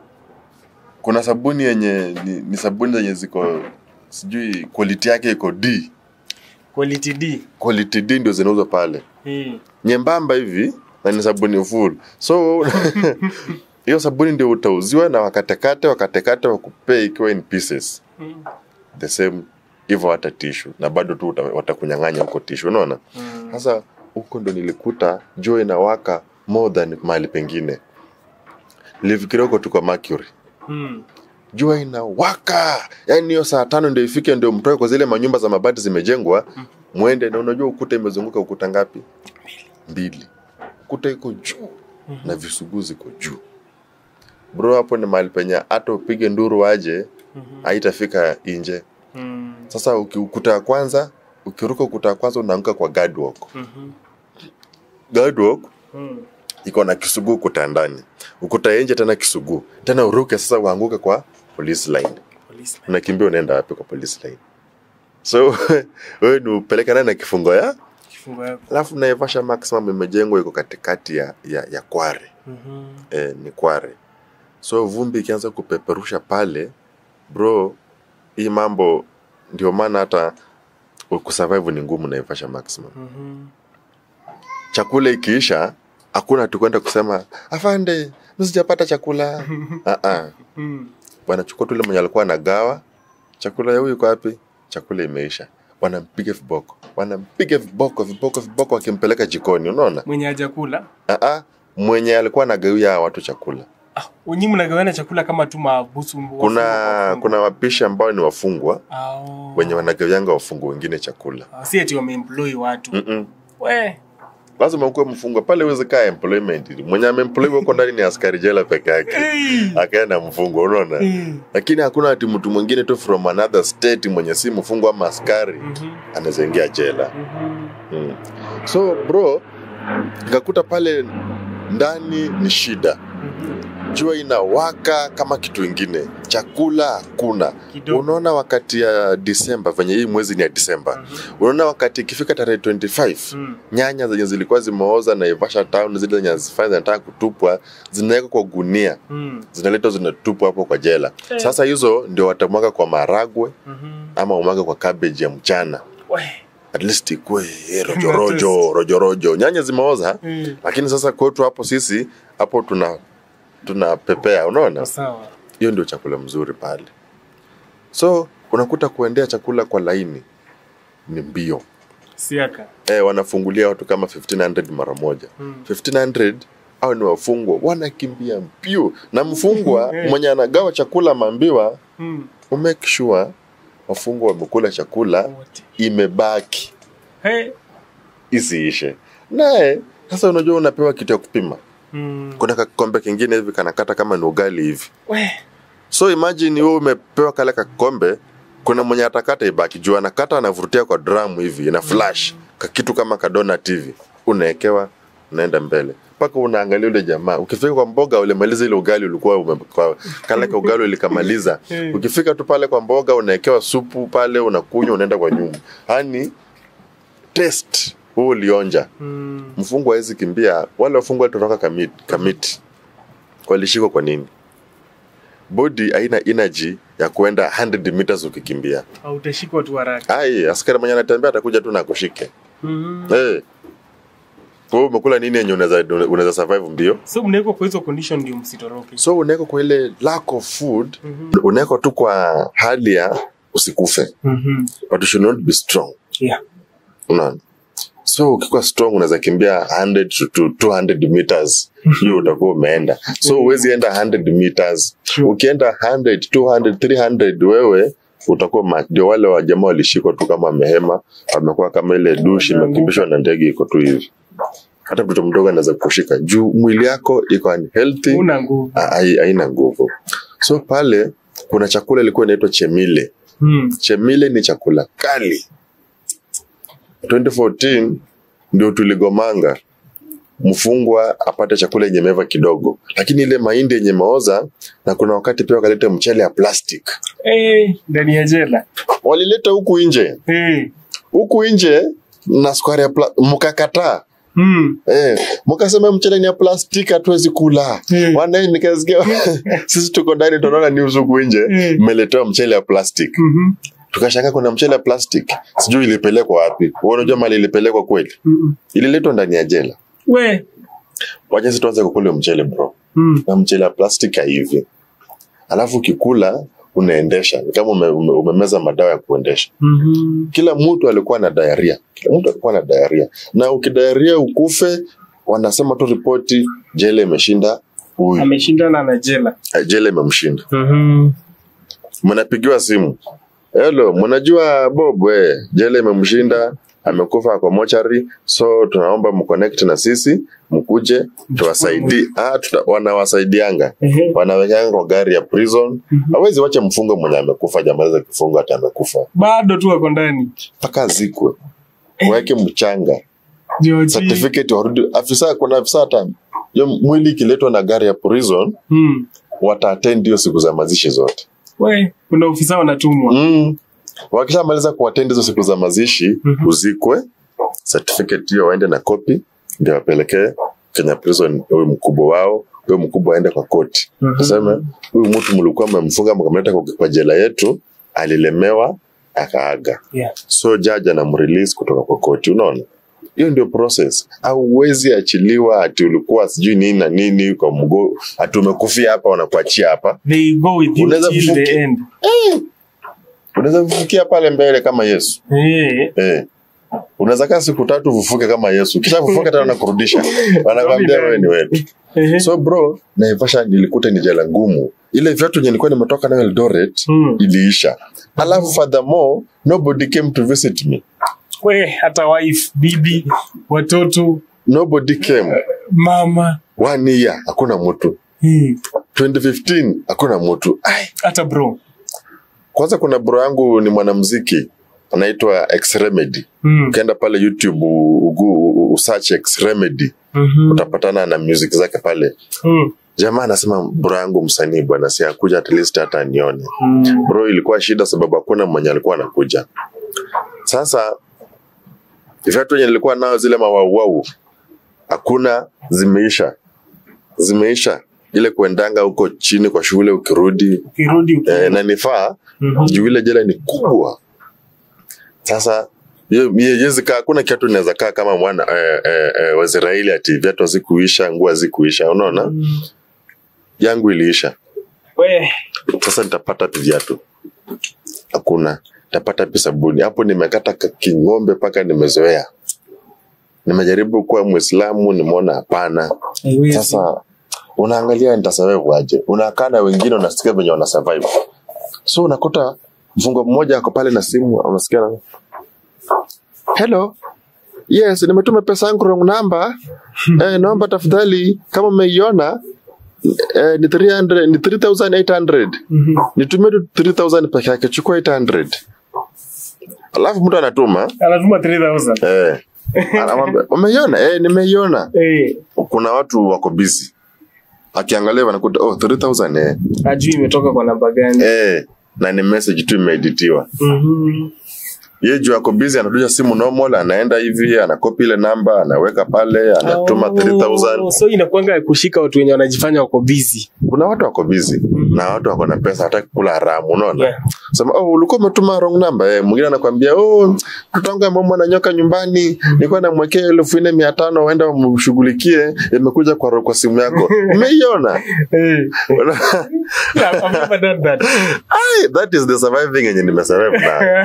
kuna sabuni yenye ni, ni sabuni zenye ziko sijui quality yake iko d Quality D. quality d ndio zinauzwa pale Hii. nyembamba hivi na ni sabuni full so hiyo sabuni ndio utauziwa na wakatekate wakatekate wakupee ikiwa in pieces Mm. the same hivyo hata tishu na bado tu uta- watakunyang'anya huko tishu unaona Mm. sasa huko ndo nilikuta jua inawaka more than mahali pengine nilifikiria huko tuko mercury Mm. jua inawaka yaani hiyo saa tano ndio ifike ndio mtoke kwa zile manyumba za mabati zimejengwa mwende na unajua ukuta imezunguka ukuta ngapi mbili ukuta iko juu na visuguu ziko juu bro hapo ni mahali penye hata upige nduru aje haitafika nje Mm. sasa uki- ukuta wa kwanza ukiruka ukuta wa kwanza unaanguka kwa guardwalk Mhm. guardwalk Mm. iko na kisuguu ukuta ndani ukuta ya nje tena kisuguu tena uruke sasa uanguke kwa police line Police. unakimbia unaenda wapi kwa police line so wewe ni upeleka naye na kifungo ya Kifungo yako. alafu naivasha maximum imejengwa iko katikati ya, ya, ya kware Mhm. eh, ni kware so vumbi ikianza kupeperusha pale bro hii mambo ndio maana hata kusurvive ni ngumu naivasha maximum Mhm. chakula ikiisha hakuna tukwenda kusema afande mi sijapata chakula uh-uh. Mm. wanachukua tu ile mwenye alikuwa anagawa chakula ya huyu iko wapi chakula imeisha wanampiga viboko wanampiga viboko viboko viboko wakimpeleka jikoni unaona Mwenye hajakula. uh-uh. mwenye alikuwa anagawia hawa watu chakula Ah, wenyi mnagawana chakula kama tu mabusu. kuna kuna wapishi ambao ni wafungwa Au. wenye wanagawianga wafungwa wengine chakula Ah, si ati wameemploy watu. Mm-mm. We. lazima ukuwe mfungwa pale uweze kaa employment mwenye ameemployiwa huko ndani ni askari jela peke yake akaenda mfungwa unaona lakini hakuna ati mtu mwingine tu from another state mwenye si mfungwa ama askari anaweza ingia jela mm. so bro nikakuta pale ndani ni shida jua inawaka kama kitu ingine chakula hakuna Kidogo. unaona wakati ya disemba venye hii mwezi ni ya disemba unaona wakati ikifika tarehe 25 Mm. nyanya zenye zilikuwa zimeoza naivasha town zile zenye zifanya zinataka kutupwa zinawekwa kwa gunia Mm. zinaletwa zinatupwa hapo kwa jela Eh. sasa hizo ndio watamwaga kwa maragwe Mhm. ama umwaga kwa cabbage ya mchana We. at least ikue eh, rojorojo rojorojo nyanya zimeoza Mm. lakini sasa kwetu hapo sisi hapo tuna tunapepea unaona Sawa. hiyo ndio chakula mzuri pale so unakuta kuendea chakula kwa laini ni mbio Siaka. eh, wanafungulia watu kama 1500 mara moja Mm. 1500 au ni wafungwa wanakimbia mbio na mfungwa mwenye anagawa chakula maambiwa Mm. umake sure wafungwa wamekula chakula Wote. imebaki Hey. isiishe naye sasa unajua unapewa kitu ya kupima Mm. kuna kakikombe kingine hivi kanakata kama ni ugali hivi We. so imagine wewe umepewa kale kakikombe kuna mwenye atakata ibaki juu anakata anavurutia kwa drum hivi ina flash kakitu kama kadonat hivi unaekewa unaenda mbele mpaka unaangalia ule jamaa ukifika kwa mboga ulimaliza ile ugali ulikuwa ume, kwa, kale ka ugali ulikamaliza Mm. ukifika tu pale kwa mboga unaekewa supu pale unakunywa unaenda kwa nyumba yani test huu ulionja Mm. mfungwa hawezi kimbia wale wafungwa walitoroka kamiti, kamiti. walishikwa kwa nini bodi haina energy ya kuenda 100 meters ukikimbia Hautashikwa tu haraka. ai askari mwenye anatembea atakuja tu na akushike Mhm. hey. wewe umekula nini yenye unaweza unaweza survive mbio So mnawekwa kwa hizo condition ndio msitoroke. so unawekwa kwa ile lack of food Mhm. unawekwa tu kwa hali ya usikufe Mhm. but you should not be strong Yeah. unaona so ukikuwa strong unaweza kimbia 100 to to 200 meters hiyo utakuwa umeenda so huwezi enda 100 meters Sure. ukienda 100 200 300 wewe utakuwa ma- ndio wale wa jamaa walishikwa tu kama wamehema wamekuwa kama ile dushi imekimbishwa na ndege iko tu hivi hata mtoto mdogo anaweza kushika juu mwili yako iko unhealthy Una nguvu. hai- haina nguvu so pale kuna chakula ilikuwa inaitwa chemile Mm. chemile ni chakula kali 2014 ndio tuligomanga mfungwa apate chakula yenye meva kidogo lakini ile mahindi yenye meoza na kuna wakati pia wakaleta mchele ya plastic Eh, ndani ya jela. walileta huku nje Eh. huku nje na sukari ya pla- mkakataa Mm. Eh, mkasema mchele ni ya plastiki hatuwezi kula Mm. Wana- nikasikia sisi tuko ndani tunaona news huku nje Mm. mmeletewa mchele ya plastic Mhm. tukashanga kuna mchele ya plastic sijui ilipelekwa wapi Wewe unajua mali ilipelekwa kweli Mm. ililetwa ndani ya jela We. wacha sisi tuanze kukula mchele bro Mm. na mchele ya plastic hivi alafu ukikula unaendesha ni kama ume, ume, umemeza madawa ya kuendesha Mhm. kila mtu alikuwa na diarrhea kila mtu alikuwa na diarrhea na ukidiarrhea ukufe wanasema tu ripoti jela imeshinda huyu Ameshindana na jela. Eh, jela imemshinda Mhm. mnapigiwa simu helo mnajua bob we jela imemshinda amekufa kwa mochari so tunaomba mconnect na sisi mkuje tuwasaidie ah, tuta, wanawasaidianga Ehe. wanawekanga kwa gari ya prison hawezi wacha mfungo mwenye amekufa jamaliza kifungo hata amekufa Bado tu wako ndani. mpaka azikwe waweke mchanga Georgie. certificate warudi afisa kuna afisa hata hiyo mwili ikiletwa na gari ya prison Mm. wataattend hiyo siku za mazishi zote We, kuna ofisa wanatumwa. mm. wakishamaliza kuattend hizo siku za mazishi Mhm. uzikwe certificate hiyo waende na copy ndio wapelekee Kenya prison huyu mkubwa wao huyo mkubwa aende kwa koti Mhm. tuseme huyu mtu mlikuwa mmemfunga mkamleta kwa, kwa jela yetu alilemewa akaaga Yeah. so jaji anamrelease kutoka kwa koti unaona hiyo ndio process auwezi achiliwa ati ulikuwa sijui nini na nini kwa mgo ati umekufia hapa wanakuachia hapa They go with you Unaweza till kufuki- the end. unaweza kufukia pale mbele kama yesu Eh. eh. unaweza kaa siku tatu ufufuke kama yesu kisha fufuka tena nakurudisha wanakwambia wewe ni wetu Ehe. so bro naivasha nilikuta ni jela ngumu ile viatu yenye nilikuwa nimetoka nayo eldoret Mm. iliisha alafu furthermore nobody came to visit me We, hata wife, bibi, watoto. nobody came mama one year hakuna mtu Hmm. 2015 hakuna mtu Ai, hata bro kwanza kuna bro yangu ni mwanamziki anaitwa X Remedy Hmm. ukienda pale youtube u- u- usearch X Remedy Mhm. utapatana na music zake pale Hmm. jamaa anasema bro yangu msanii bwana si akuja at least hata anione Hmm. bro ilikuwa shida sababu hakuna mwenye alikuwa anakuja sasa viatu wenye nilikuwa nao zile mawauwau hakuna zimeisha zimeisha ile kuendanga huko chini kwa shule ukirudi ukirudi uki- eh, na nifaa Mhm. juu ile jela ni kubwa sasa hiyo- hiyo haiwezi kaa hakuna kiatu inaweza kaa kama mwana eh, eh, eh, waisraeli ati viatu hazikuisha nguo hazikuisha unaona Hmm. yangu iliisha we sasa nitapata pi viatu hakuna nitapata pi sabuni hapo nimekata ka- king'ombe mpaka nimezoea nimejaribu kuwa mwislamu nimeona hapana haiwezi. sasa unaangalia nitasurvive aje unakaa na wengine unasikia venye wana survive so unakuta mfungo mmoja ako pale na simu unasikia na hello yes nimetuma pesa yangu wrong number eh, naomba tafadhali kama umeiona eh, ni 300 ni 3800 Mhm. nitumie tu 3000 peke yake chukua 800 alafu mtu anatuma anatuma 3000 eh, anamwambia umeiona eh, nimeiona Eh, kuna watu wako busy akiangalia wanakuta oh 3000 eh. ajui imetoka kwa namba gani eh na ni message tu imeeditiwa Mhm. ye juu ako busy anatusha simu normal anaenda hivi anakopi ile namba anaweka pale anatuma Oh, 3000 so inakwanga ya kushika watu wenye wanajifanya wako busy kuna watu wako busy na watu wako na pesa hataki kula haramu unaona Yeah. sema oh ulikuwa umetuma wrong number eh mwingine anakwambia oh mtoto wangu ameumwa na nyoka nyumbani nilikuwa namwekea elfu nne mia tano uenda umshughulikie imekuja kwa, kwa simu yako umeiona Eh, I've never done that. Ai, that is the surviving yenye nimesurvive na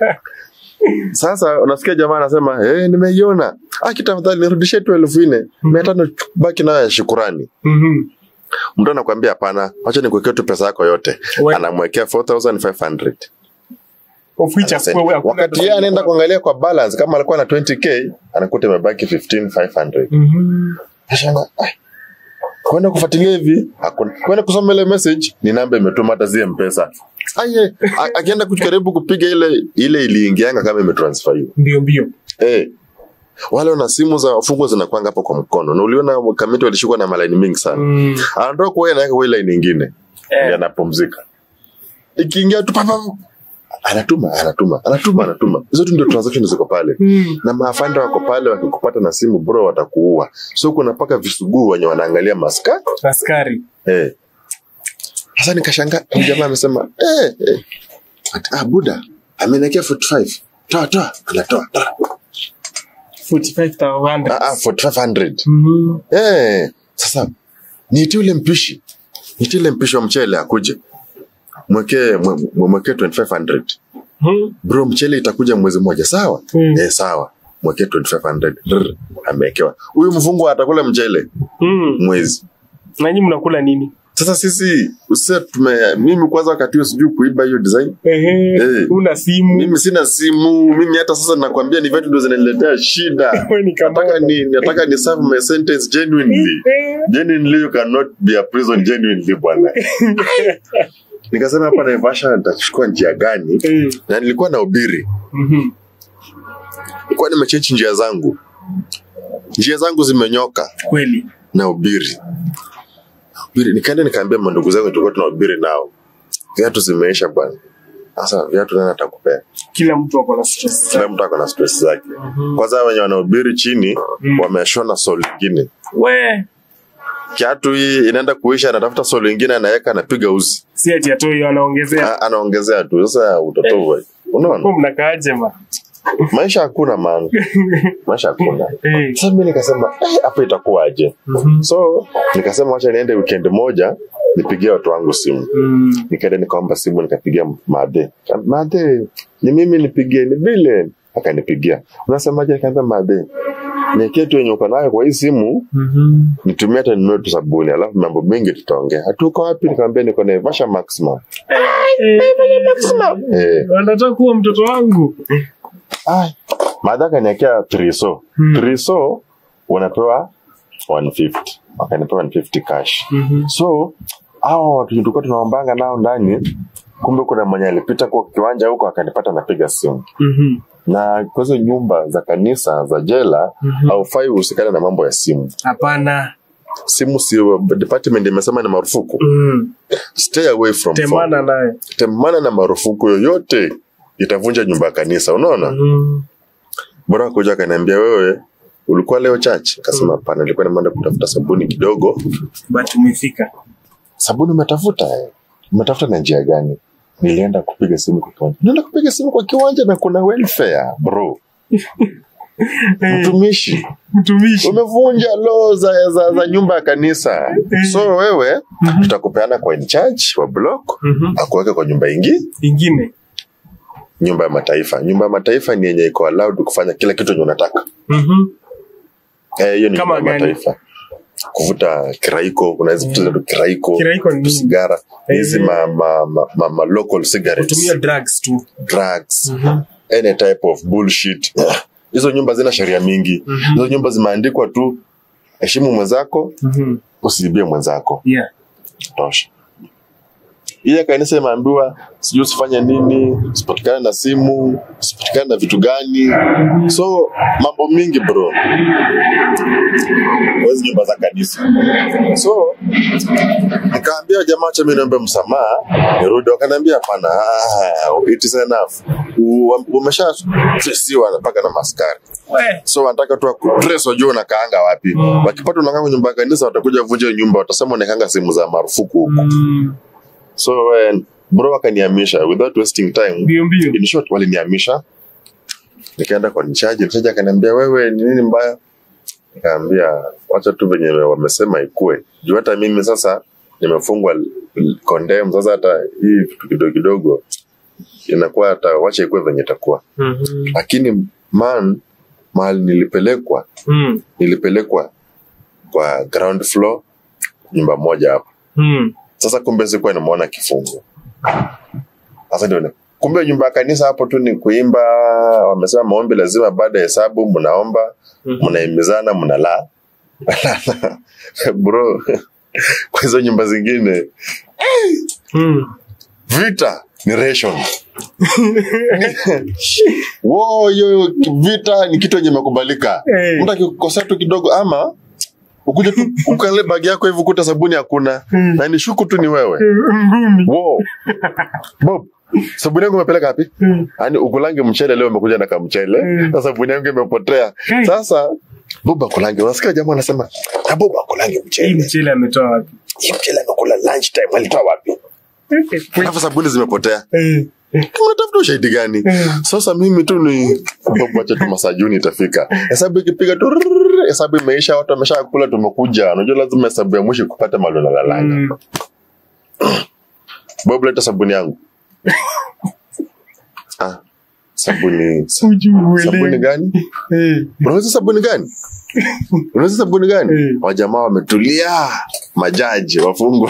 sasa unasikia jamaa anasema eh nimeiona aki tafadhali nirudishie tu elfu nne mia tano baki nayo ya shukurani Mhm. mtu anakwambia hapana wacha nikuwekea tu pesa yako yote We- anamwekea 4500 Of which Anasema, hakuna- hakuna- wakati yeye anaenda kuangalia kwa balance kama alikuwa na 20k anakuta imebaki 15500 Mhm. Ashanga, ai, kwenda kufuatilia hivi hakuna kwenda kusoma ile message ni namba imetuma hata zie mpesa aye a- akienda kujaribu kupiga ile ile iliingianga kama imetransferiwa mbio mbio eh wale wana simu za fungo zinakwanga hapo kwa mkono na uliona kamiti walishikwa na malaini mingi sana Mm. anatoka kuwa anaweka kwa ile line nyingine Eh. anapumzika ikiingia tu papa anatuma anatuma anatuma anatuma hizo tu ndio transaction ziko pale Mm. na maafanda wako pale wakikupata na simu bro watakuua so kuna paka visuguu wenye wanaangalia maska askari eh. sasa nikashanga huyu jamaa amesema eh, eh. Ati, ah, buda ameniekea 45 toa toa anatoa toa. 45000 ah, ah, 4500 Mhm. eh. sasa niitie ule mpishi niitie ule mpishi wa mchele akuje mwekee mwe- mwe- mwekee 2500 Mhm. bro mchele itakuja mwezi mmoja sawa Mm. eh, sawa mwekee 2500 Rrr, amewekewa huyu mfungu atakula mchele Mm. mwezi nanyi mnakula nini sasa sisi usia tume mimi kwanza wakati huo sijui kuiba hiyo design Ehe, Eh. una simu mimi sina simu mimi hata sasa nakwambia ni vitu ndio zinaniletea shida Wewe ni kama- nataka ni nataka ni serve my sentence genuinely Eh. genuinely you cannot be a prison genuinely bwana nikasema hapa Naivasha nitachukua njia gani Eh. na nilikuwa na ubiri Mhm. nilikuwa nimechechi njia zangu njia zangu zimenyoka kweli na ubiri ubiri nikaenda nikaambia mandugu zangu tulikuwa tunahubiri nao viatu zimeisha bwana sasa viatu nani atakupea kila mtu ako na stress kila mtu ako na stress zake kwanza wenye wanahubiri chini Mm. wameshona sol ingine we kiatu hii inaenda kuisha anatafuta sol ingine anaweka anapiga uzi si ati atoi anaongezea A- anaongezea tu sasa utotovu unaona Huko mnakaaje ma maisha hakuna maana maisha hakuna Eh. sasa mi nikasema "Eh, hapa itakuwaje Mhm. so nikasema wacha niende weekend moja nipigie watu wangu simu Mm. nikaenda nikaomba simu nikapigia madhe madhe ni mimi nipigie ni vile akanipigia unasemaje nikaambia madhe niekee tu yenye uko nayo kwa hii simu Mhm. nitumie hata ninunue tu sabuni alafu mambo mengi tutaongea hatuko wapi nikamwambia niko naivasha maximum eh, anataka kuwa mtoto wangu ai, madhe akaniekea triso Hmm. triso unapewa 150 wakanipewa 150 cash Mhm. so hao watu tulikuwa tunaombanga nao ndani kumbe kuna mwenye alipita kwa kiwanja huko akanipata napiga simu Mhm. na kwa hizo nyumba za kanisa za jela Mhm. haufai uhusikane na mambo ya simu hapana simu si department imesema ni marufuku Mhm. stay away from phone. temana naye temana na marufuku yoyote itavunja nyumba ya kanisa unaona Mhm. bora kuja akaniambia wewe ulikuwa leo church kasema hapana nilikuwa nimeenda kutafuta sabuni kidogo but umefika sabuni umetafuta eh? umetafuta na njia gani nilienda kupiga simu kwa kiwanja nilienda kupiga simu kwa kiwanja na kuna welfare bro mtumishi mtumishi umevunja law za, za, za nyumba ya kanisa so wewe tutakupeana kwa in charge wa block Mhm. akuweke kwa nyumba ingi ingine nyumba ya mataifa nyumba ya mataifa ni yenye iko allowed kufanya kila kitu enye unataka Mhm. Eh, hiyo ni Kama nyumba ya gani? mataifa kuvuta kiraiko kuna hizi vitu za kiraiko Kiraiko ni nini? sigara hizi ma, ma, ma, ma, ma local cigarettes kutumia drugs tu drugs Mhm. any type of bullshit hizo nyumba zina sheria mingi Mhm. hizo nyumba zimeandikwa tu heshimu mwenzako Mhm. usiibie mwenzako yeah tosha ile kanisa imeambiwa sijui usifanye nini usipatikane na simu usipatikane na vitu gani so mambo mingi bro Kwa hizi nyumba za kanisa so nikaambia jamaa cha mi niombe msamaha nirudi wakaniambia hapana ah, it is enough U- umesha tresiwa mpaka na maskari we so wanataka tu akutres wajua unakaanga wapi wakipata unakaa kwenye nyumba ya kanisa watakuja vunja hiyo nyumba watasema unakaanga sehemu za marufuku huko Mm. so when bro wakanihamisha without wasting time mbio mbio in short walinihamisha nikaenda kwa nichaji nichaji akaniambia wewe ni nini mbaya nikaambia wacha tu venye wamesema ikue juu hata mimi sasa nimefungwa l- condemn sasa hata hii vitu kidogo kidogo inakuwa hata wacha ikue venye itakuwa Mhm. lakini man mahali nilipelekwa Mm. nilipelekwa kwa ground floor nyumba moja hapo Mm. sasa kumbe sikuwa nimeona kifungo sasa ndio ni- kumbe nyumba ya kanisa hapo tu ni kuimba wamesema maombi lazima baada ya hesabu mnaomba Mhm. mnaimizana mnalaa bro kwa hizo nyumba zingine Mm. vita ni ration Wo, hiyo vita ni kitu yenye imekubalika Eh. mtu akikosea tu kidogo ama ukuja tu ukale bagi yako hivi ukuta sabuni hakuna Mm. na ni shuku tu ni wewe ngumi Wow. Bob, sabuni yangu umepeleka wapi? Mm. Yaani ukulange mchele leo umekuja na kamchele. Mm. Na sabuni yangu imepotea. Mm. Sasa Bob akulange. Unasikia jamaa anasema, "Na Bob akulange hii mchele." mchele ametoa wapi Hii mchele amekula lunch time alitoa wapi? Alafu sabuni zimepotea. Eh. Kama unatafuta ushahidi gani? Mm. Sasa mimi tu ni Bob acha tu masajuni itafika. Hesabu ikipiga tu rrrr, hesabu imeisha watu wameshakula tumekuja. Unajua lazima hesabu ya mwisho kupata mahali unalalanga. Mm. Bob leta sabuni yangu. ah, sabuni sa- Hujui uelewi. sabuni gani? Eh. Unaweza sabuni gani? Unaweza sabuni gani? Eh. Wajamaa wametulia, majaji wafungwa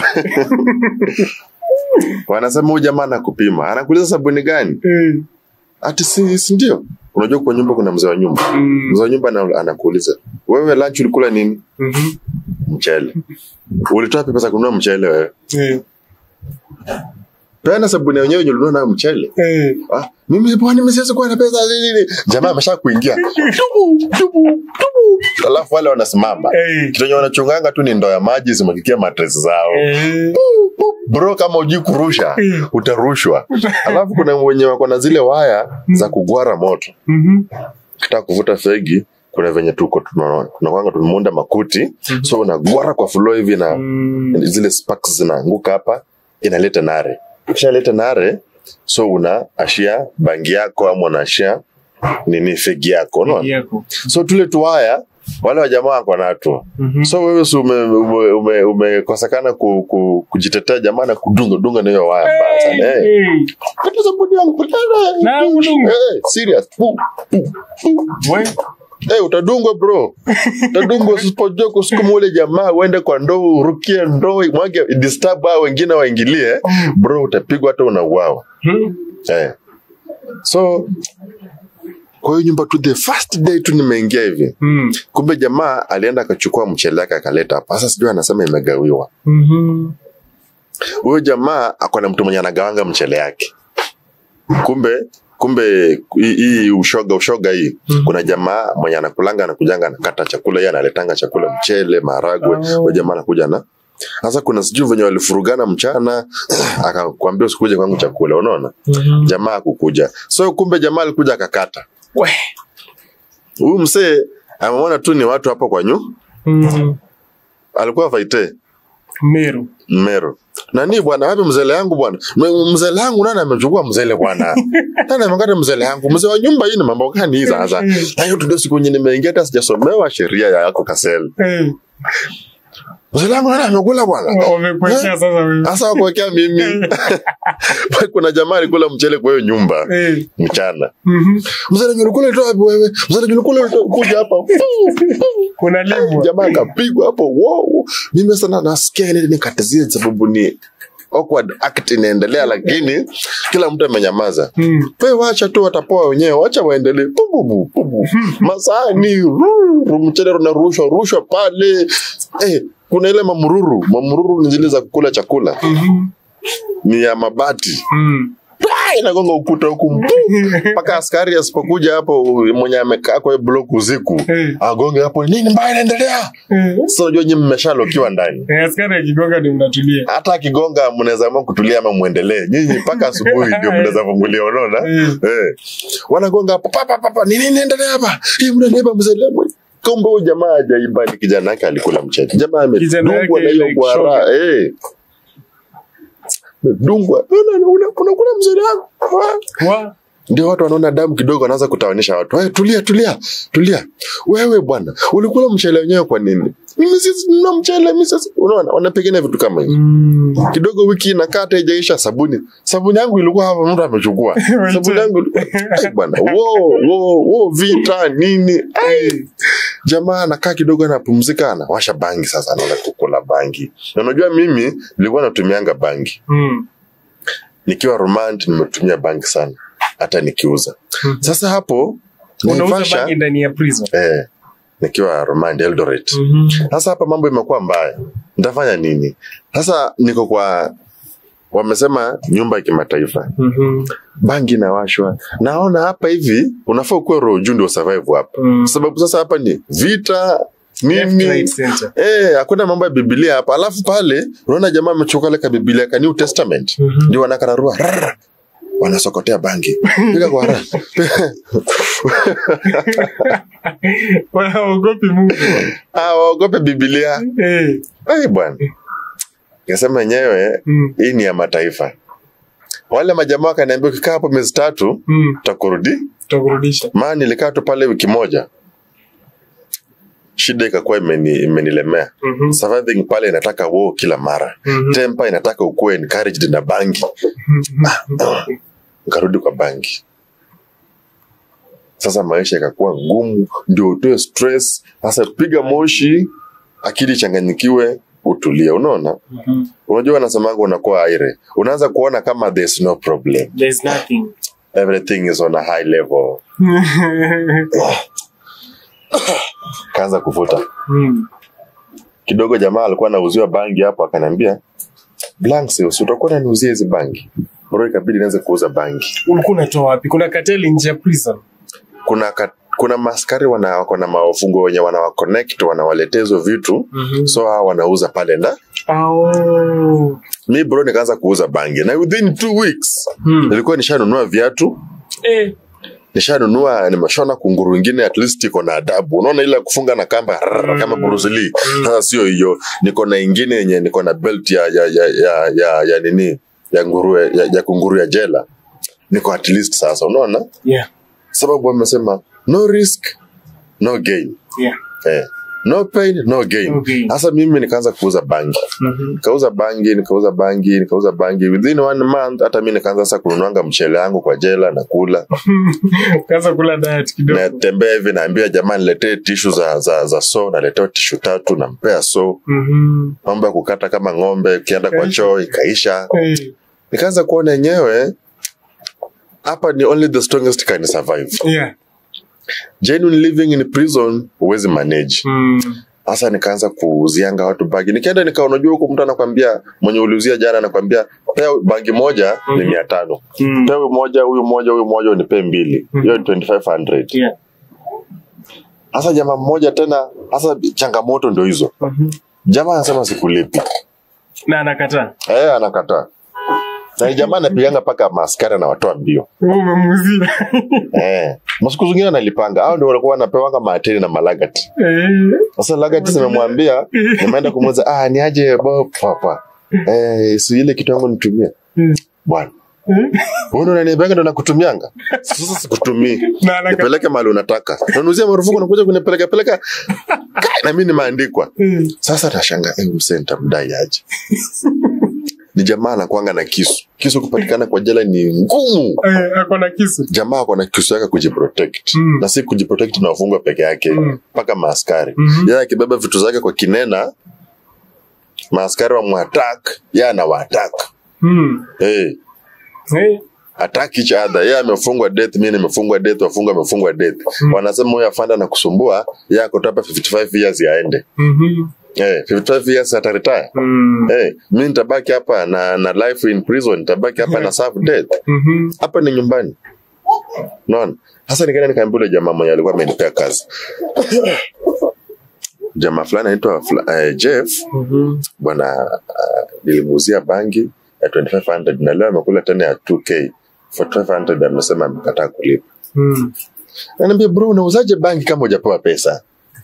wanasema huyu jamaa anakupima, anakuuliza sabuni gani? Eh. Ati si, si ndio? Unajua kwa nyumba kuna mzee wa nyumba, Mm. mzee wa nyumba ana- anakuuliza wewe, lunch ulikula nini? Mhm. Mchele. Ulitoa wapi pesa kununua mchele wewe? Eh. Peana sabuni yenyewe yenye ulinunua nayo mchele. Eh. Ah, mimi bwana mimi siwezi kuwa na pesa nini. Jamaa amesha kuingia. Tubu, tubu, tubu. Alafu wale wanasimama. Eh. Kitu yenye wanachunganga tu ni ndoo ya maji zimwagikia matres zao. Eh. Bro, kama ujui kurusha Eh. utarushwa. Alafu kuna wenye wako na zile waya za kugwara moto. Mhm. Kitaka kuvuta fegi kuna venye tuko tunaona tunakwanga tumeunda makuti so unagwara kwa floor hivi na Mm. zile sparks zinaanguka hapa inaleta nare kishaleta nare so una ashia bangi yako ama unaashia nini fegi yako unaona Yako. so tule tuwaya wale wajamaa wako nato Mhm. so wewe si umekosekana ume, ume, umekosekana ku, ku, kujitetea jamaa na kudunga dunga na hiyo waya mbaya sana hey. Eh. Pata sabuni yangu, pata- Na udunga. hey, serious Pu, pu, pu. We. Hey, utadungwa bro utadungwa usipojua kusukuma ule jamaa uende kwa ndoo urukie ndoo mwage disturb hao wengine waingilie bro utapigwa hata unauawa Hmm. eh. so kwa hiyo nyumba tu the first day tu nimeingia hivi Mm. kumbe jamaa alienda akachukua mchele yake akaleta hapa sasa sijui anasema imegawiwa Mhm. huyo jamaa ako na mtu mwenye anagawanga mchele yake kumbe kumbe hii- hii ushoga ushoga hii Mhm. kuna jamaa mwenye anakulanga anakujanga anakata chakula yeye analetanga chakula mchele maharagwe Oh. huyo jamaa anakuja na sasa kuna sijui venye walifurugana mchana akakwambia usikuje kwangu chakula unaona Mhm. jamaa akukuja so kumbe jamaa alikuja akakata We. huyu msee ameona tu ni watu hapo kwa nyu Mhm. alikuwa faite Meru. Mero. Nani bwana, wapi mzele yangu bwana? M- Mzele yangu nani amechukua mzele bwana? Nani amekata mzele yangu? Mzee wa nyumba hii ni mambo gani hii sasa? Na hiyo tu ndio siku nyingine nimeingia hata sijasomewa sheria ya yako Kasel. Eh. Mzele yangu nani amekula bwana? Wamekuwekea sasa wewe. Sasa wakuwekea mimi. Kuna jamaa alikula mchele kwa hiyo nyumba Eh. mchana. Mhm. Mzele ulikula ulitoa wapi wewe? Mzele ulikula ulitoa kuja hapa. Unalimwa. Jamaa akapigwa hapo. Wow. Mimi sana nasikia ile nikatizie sababu ni awkward act inaendelea lakini kila mtu amenyamaza. Mm. we wacha tu watapoa wenyewe wacha waendelee Pububu, pubu. masani ruru, mchele unarushwa rushwa pale eh, kuna ile mamururu mamururu ni zile za kukula chakula Mhm. ni ya mabati Mm. Ah, inagonga ukuta huku mbu. mpaka askari asipokuja hapo mwenye amekaa kwa hiyo block usiku Eh. agonge hapo nini mbaya inaendelea Eh. sasa unajua nyinyi mmeshalokiwa ndani Eh, askari akigonga ni mnatulia. hata akigonga mnaweza amua kutulia ama mwendelee nyinyi mpaka asubuhi ndio mnaweza fungulia unaona Eh. eh. wanagonga hapo papa papa nini inaendelea hapa hii mnaniba mzee kumbe huyu jamaa hajaiba ni kijana yake alikula mchele jamaa Kijana amedungwa yake na hiyo like gwara eh dungwa unakula mzee wangu Wa. ndio watu wanaona damu kidogo wanaanza kutawanisha watu hey, tulia tulia tulia wewe bwana ulikula mchele wenyewe kwa nini mimi sisi nina mchele mimi sisi unaona wanapigana vitu kama hivi Mm. kidogo wiki inakaa hata haijaisha sabuni sabuni yangu ilikuwa hapa mtu amechukua sabuni yangu ilikuwa Ai, bwana wo wo wo vita nini Ai. jamaa anakaa kidogo anapumzika anawasha bangi sasa anaenda kukula bangi na unajua mimi nilikuwa natumianga bangi Mm. nikiwa romant nimetumia bangi sana hata nikiuza Mhm. sasa hapo Unauza Naivasha, bangi ndani ya prison. eh, nikiwa romant eldoret Mhm. sasa hapa mambo imekuwa mbaya nitafanya nini sasa niko kwa wamesema nyumba ya kimataifa Mhm. bangi inawashwa naona hapa hivi unafaa ukuwe roho juu ndio survive hapa Mm. sababu sasa hapa ni vita Left, nini right, center. Eh, hakuna mambo ya Biblia hapa. Alafu pale unaona jamaa amechukua ile ka Biblia ka New Testament. Mhm. Ndio wanakararua. rrrr, Wanasokotea bangi. Piga kwa raha. Waogopi Mungu. Ah, waogope Biblia. Eh. Ai bwana. Nikasema yenyewe Mm. hii ni ya mataifa. Wale majamaa wakaniambia ukikaa hapo miezi tatu Mm. utakurudi. Tutakurudisha. Maana nilikaa tu pale wiki moja. Shida ikakuwa imeni, imenilemea. Mhm. Surviving pale inataka wo kila mara. Mhm. Temper inataka ukuwe encouraged na bangi. Nikarudi kwa bangi. Sasa maisha ikakuwa ngumu, ndio utoe stress. Sasa piga moshi, akili ichanganyikiwe, utulie. Unaona, Mhm. unajua wanasemanga unakuwa aire, unaanza kuona kama there's no problem, There's nothing. everything is on a high level. Kaanza kuvuta Mm. kidogo. Jamaa alikuwa anauziwa bangi hapo, akaniambia Blanks, si utakuwa unaniuzia hizi bangi? Bro, ikabidi nianze kuuza bangi. ulikuwa unatoa wapi kuna kateli nje ya prison Kuna ka, kuna maskari wana wako na mafungo wenye wanawaconnect wanawaletea hizo vitu Mhm. so hawa wanauza pale na oh. mi bro nikaanza kuuza bangi na within two weeks hmm. nilikuwa nishanunua viatu eh. nishanunua nimeshona kunguru ingine at least iko na adabu unaona ile ya kufunga na kamba rrrr, kama Bruce Lee sasa sio hiyo niko na ingine yenye niko na belt ya ya ya ya, ya, ya nini ya nguru ya, ya kunguru ya jela niko at least sasa unaona yeah. sababu wamesema no risk no gain Yeah. eh, no pain no gain No gain. sasa mimi nikaanza kuuza bangi Mhm. nikauza bangi nikauza bangi nikauza bangi within one month hata mi nikaanza sasa kununuanga mchele yangu kwa jela na kula Ukaanza kula diet kidogo natembea hivi naambia jamaa niletee tishu za, za, za so naletewa tishu tatu nampea so Mhm. mambo ya kukata kama ng'ombe ukienda kwa choo ikaisha Eh. nikaanza kuona yenyewe hapa ni only the strongest can survive yeah. genuine living in prison huwezi manage Mm. sasa nikaanza kuuzianga watu bangi nikaenda nika unajua huku mtu anakwambia mwenye uliuzia jana anakwambia pea bangi moja ni Mhm. mia tano Mm. pea huyu moja huyu moja huyu moja unipee mbili hiyo ni 2500 Yeah. sasa jamaa mmoja tena sasa changamoto ndio hizo Mhm. jamaa anasema sikulipi na anakataa eh anakataa na ni jamaa anapiganga mpaka maaskari anawatoa mbio Wewe umemuzia eh masiku zingine analipanga au ndio walikuwa wanapewanga maateri na malagati Eh. sasa lagati zimemwambia nimeenda kumuuza ah ni aje bob papa eh si ile kitu yangu nitumie Mm. bwana Eh. wewe unaniambianga ndo nakutumianga sasa sikutumii Na anakataa. nipeleke mahali unataka unanuzia marufuku nakuja kunipeleka peleka Kai, na mimi nimeandikwa Mm. sasa nashanga eh, msee nitamdai aje ni jamaa anakwanga na kisu kisu kupatikana kwa jela ni ngumu Eh, ako na kisu jamaa ako na kisu yake kujiprotect Mm. na si kujiprotect na wafungwa peke yake Mm. mpaka maaskari Mhm. yeye akibeba vitu zake kwa kinena maaskari wamwatak ye anawatak Mm. hey, Eh. attack each other yeye amefungwa death mi nimefungwa death wafungwa amefungwa death wanasema huyo afanda na kusumbua ye akotopa 55 years yaende Mhm. hey, 55 years ataretire Mm. hey, mi nitabaki hapa na, na life in prison nitabaki hapa na serve death Mhm. hapa ni nyumbani naona sasa nikaenda nikaambia ule jamaa mwenye alikuwa amenipea kazi jamaa fulani anaitwa fla- eh, jeff Mhm. bwana uh, nilimuuzia bangi ya 2500 na leo amekula tena ya 2k 4500 amesema amekataa kulipa Mm. Ananiambia bro unauzaje bangi kama hujapewa pesa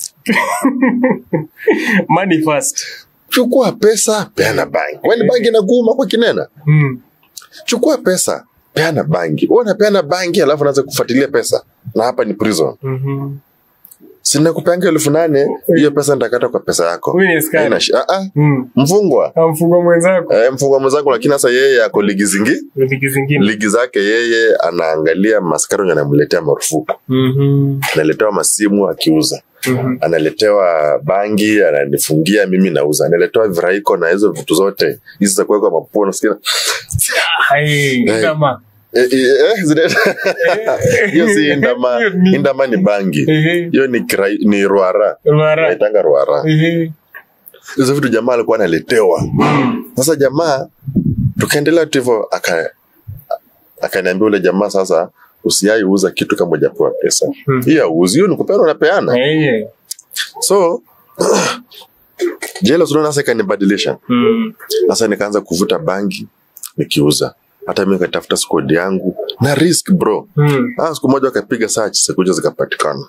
Money first. chukua pesa peana bangi kwani bangi inakuuma kwa kinena Mm. chukua pesa peana bangi wewe unapeana bangi alafu unaanza kufuatilia pesa na hapa ni prison Mhm. sina kupeanga elfu nane hiyo pesa nitakata kwa pesa yako Huyu ni askari. Haina shi- ah, ah, Mm. mfungwa Amfungwa mwenzako eh, mfungwa mwenzangu lakini sasa yeye ako ligi zingi ligi zingine. ligi zake yeye anaangalia maskari wenye anamletea marufuku Mhm. analetewa masimu akiuza Mhm. analetewa bangi ananifungia mimi nauza analetewa viraiko na hizo vitu zote hizi za kuwekwa mapua nasikia Hai, Eh. kama. eh, eh, eh, zile- hiyo si indama Hiyo ni- indama ni bangi Ehe. hiyo ni, kirai- ni ruara Mara. naitanga ruara Ehe. hizo vitu jamaa alikuwa analetewa sasa jamaa tukaendelea tu hivyo aka akaniambia ule jamaa sasa usiai uza kitu kama ujapewa pesa Hmm. hiyo auzi hiyo ni kupeana unapeana Eh. so jela tunaona sasa ikanibadilisha Mm. sasa nikaanza kuvuta bangi nikiuza hata mi nikatafuta skodi yangu na risk bro Mm. ah, siku moja wakapiga search sikuja zikapatikana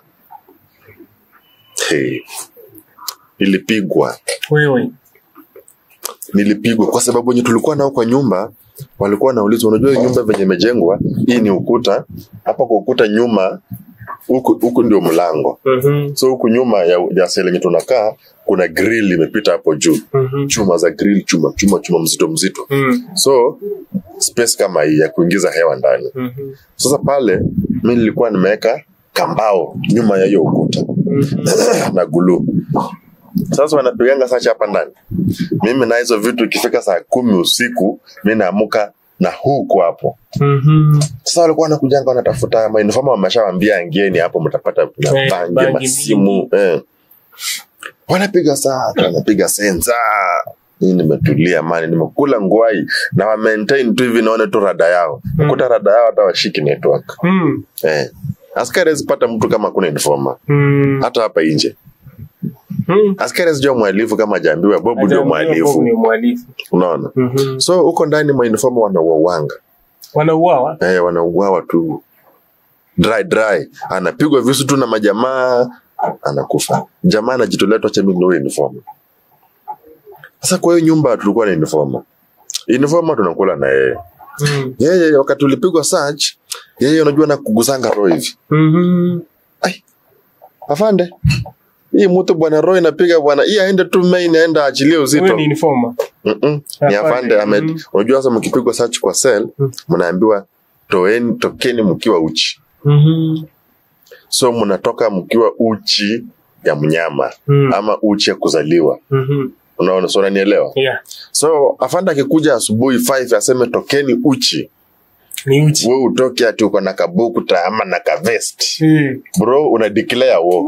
hey. nilipigwa Wewe. nilipigwa kwa sababu wenye tulikuwa nao kwa nyumba walikuwa wanaulizwa unajua hii nyumba venye imejengwa hii ni ukuta hapa kwa ukuta nyuma huku huku ndio mlango Mhm. so huku nyuma ya, ya sehemu yenye tunakaa kuna grill imepita hapo juu Mhm. chuma za grill chuma chuma chuma mzito mzito Mm. so space kama hii ya kuingiza hewa ndani Mhm. sasa pale mi nilikuwa nimeweka kambao nyuma ya hiyo ukuta na gulu sasa wanapiganga sacha hapa ndani mimi na hizo vitu ikifika saa kumi usiku mi naamuka na huku hapo Mhm. sasa walikuwa wanakujanga wanatafuta mainfoma wameshawambia angieni hapo mtapata na Eh, bangi bangi masimu eh. wanapiga saa wanapiga sensa hii nimetulia mani nimekula ngwai na wa maintain tu hivi naone tu rada yao kuta rada yao hata washiki network Mm. eh. askari hawezi pata mtu kama kuna informa Mm. hata hapa nje Mm. askari asijua mwalifu kama ajaambiwa bobu ndio Ajabu, Bob mwalifu ni mwalifu. unaona Mhm. so huko ndani mainforma wanauawanga Wanauawa. eh, wanauawa tu dry dry anapigwa visu tu na majamaa anakufa jamaa anajitolea tu acha mimi ndio uniform sasa kwa hiyo nyumba tulikuwa na uniform uniform tunakula na yeye Mm. yeye wakati tulipigwa search yeye unajua na kugusanga roho hivi Mhm. ai afande hii mtu bwana roho inapiga bwana hii aende tu main aende aachilie uzito Wewe ni informer. Mm-mm. ni Afande. afande Ahmed. Mm. Unajua sasa mkipigwa search kwa cell Mm. mnaambiwa toeni, tokeni mkiwa uchi, Mhm. so mnatoka mkiwa uchi ya mnyama Mm. ama uchi ya kuzaliwa. Mhm. Unaona, so unanielewa? Yeah. So afande akikuja asubuhi 5 aseme tokeni uchi, Ni uchi. we utoke ati uko na kabukta ama na kavest Eh. bro una declare war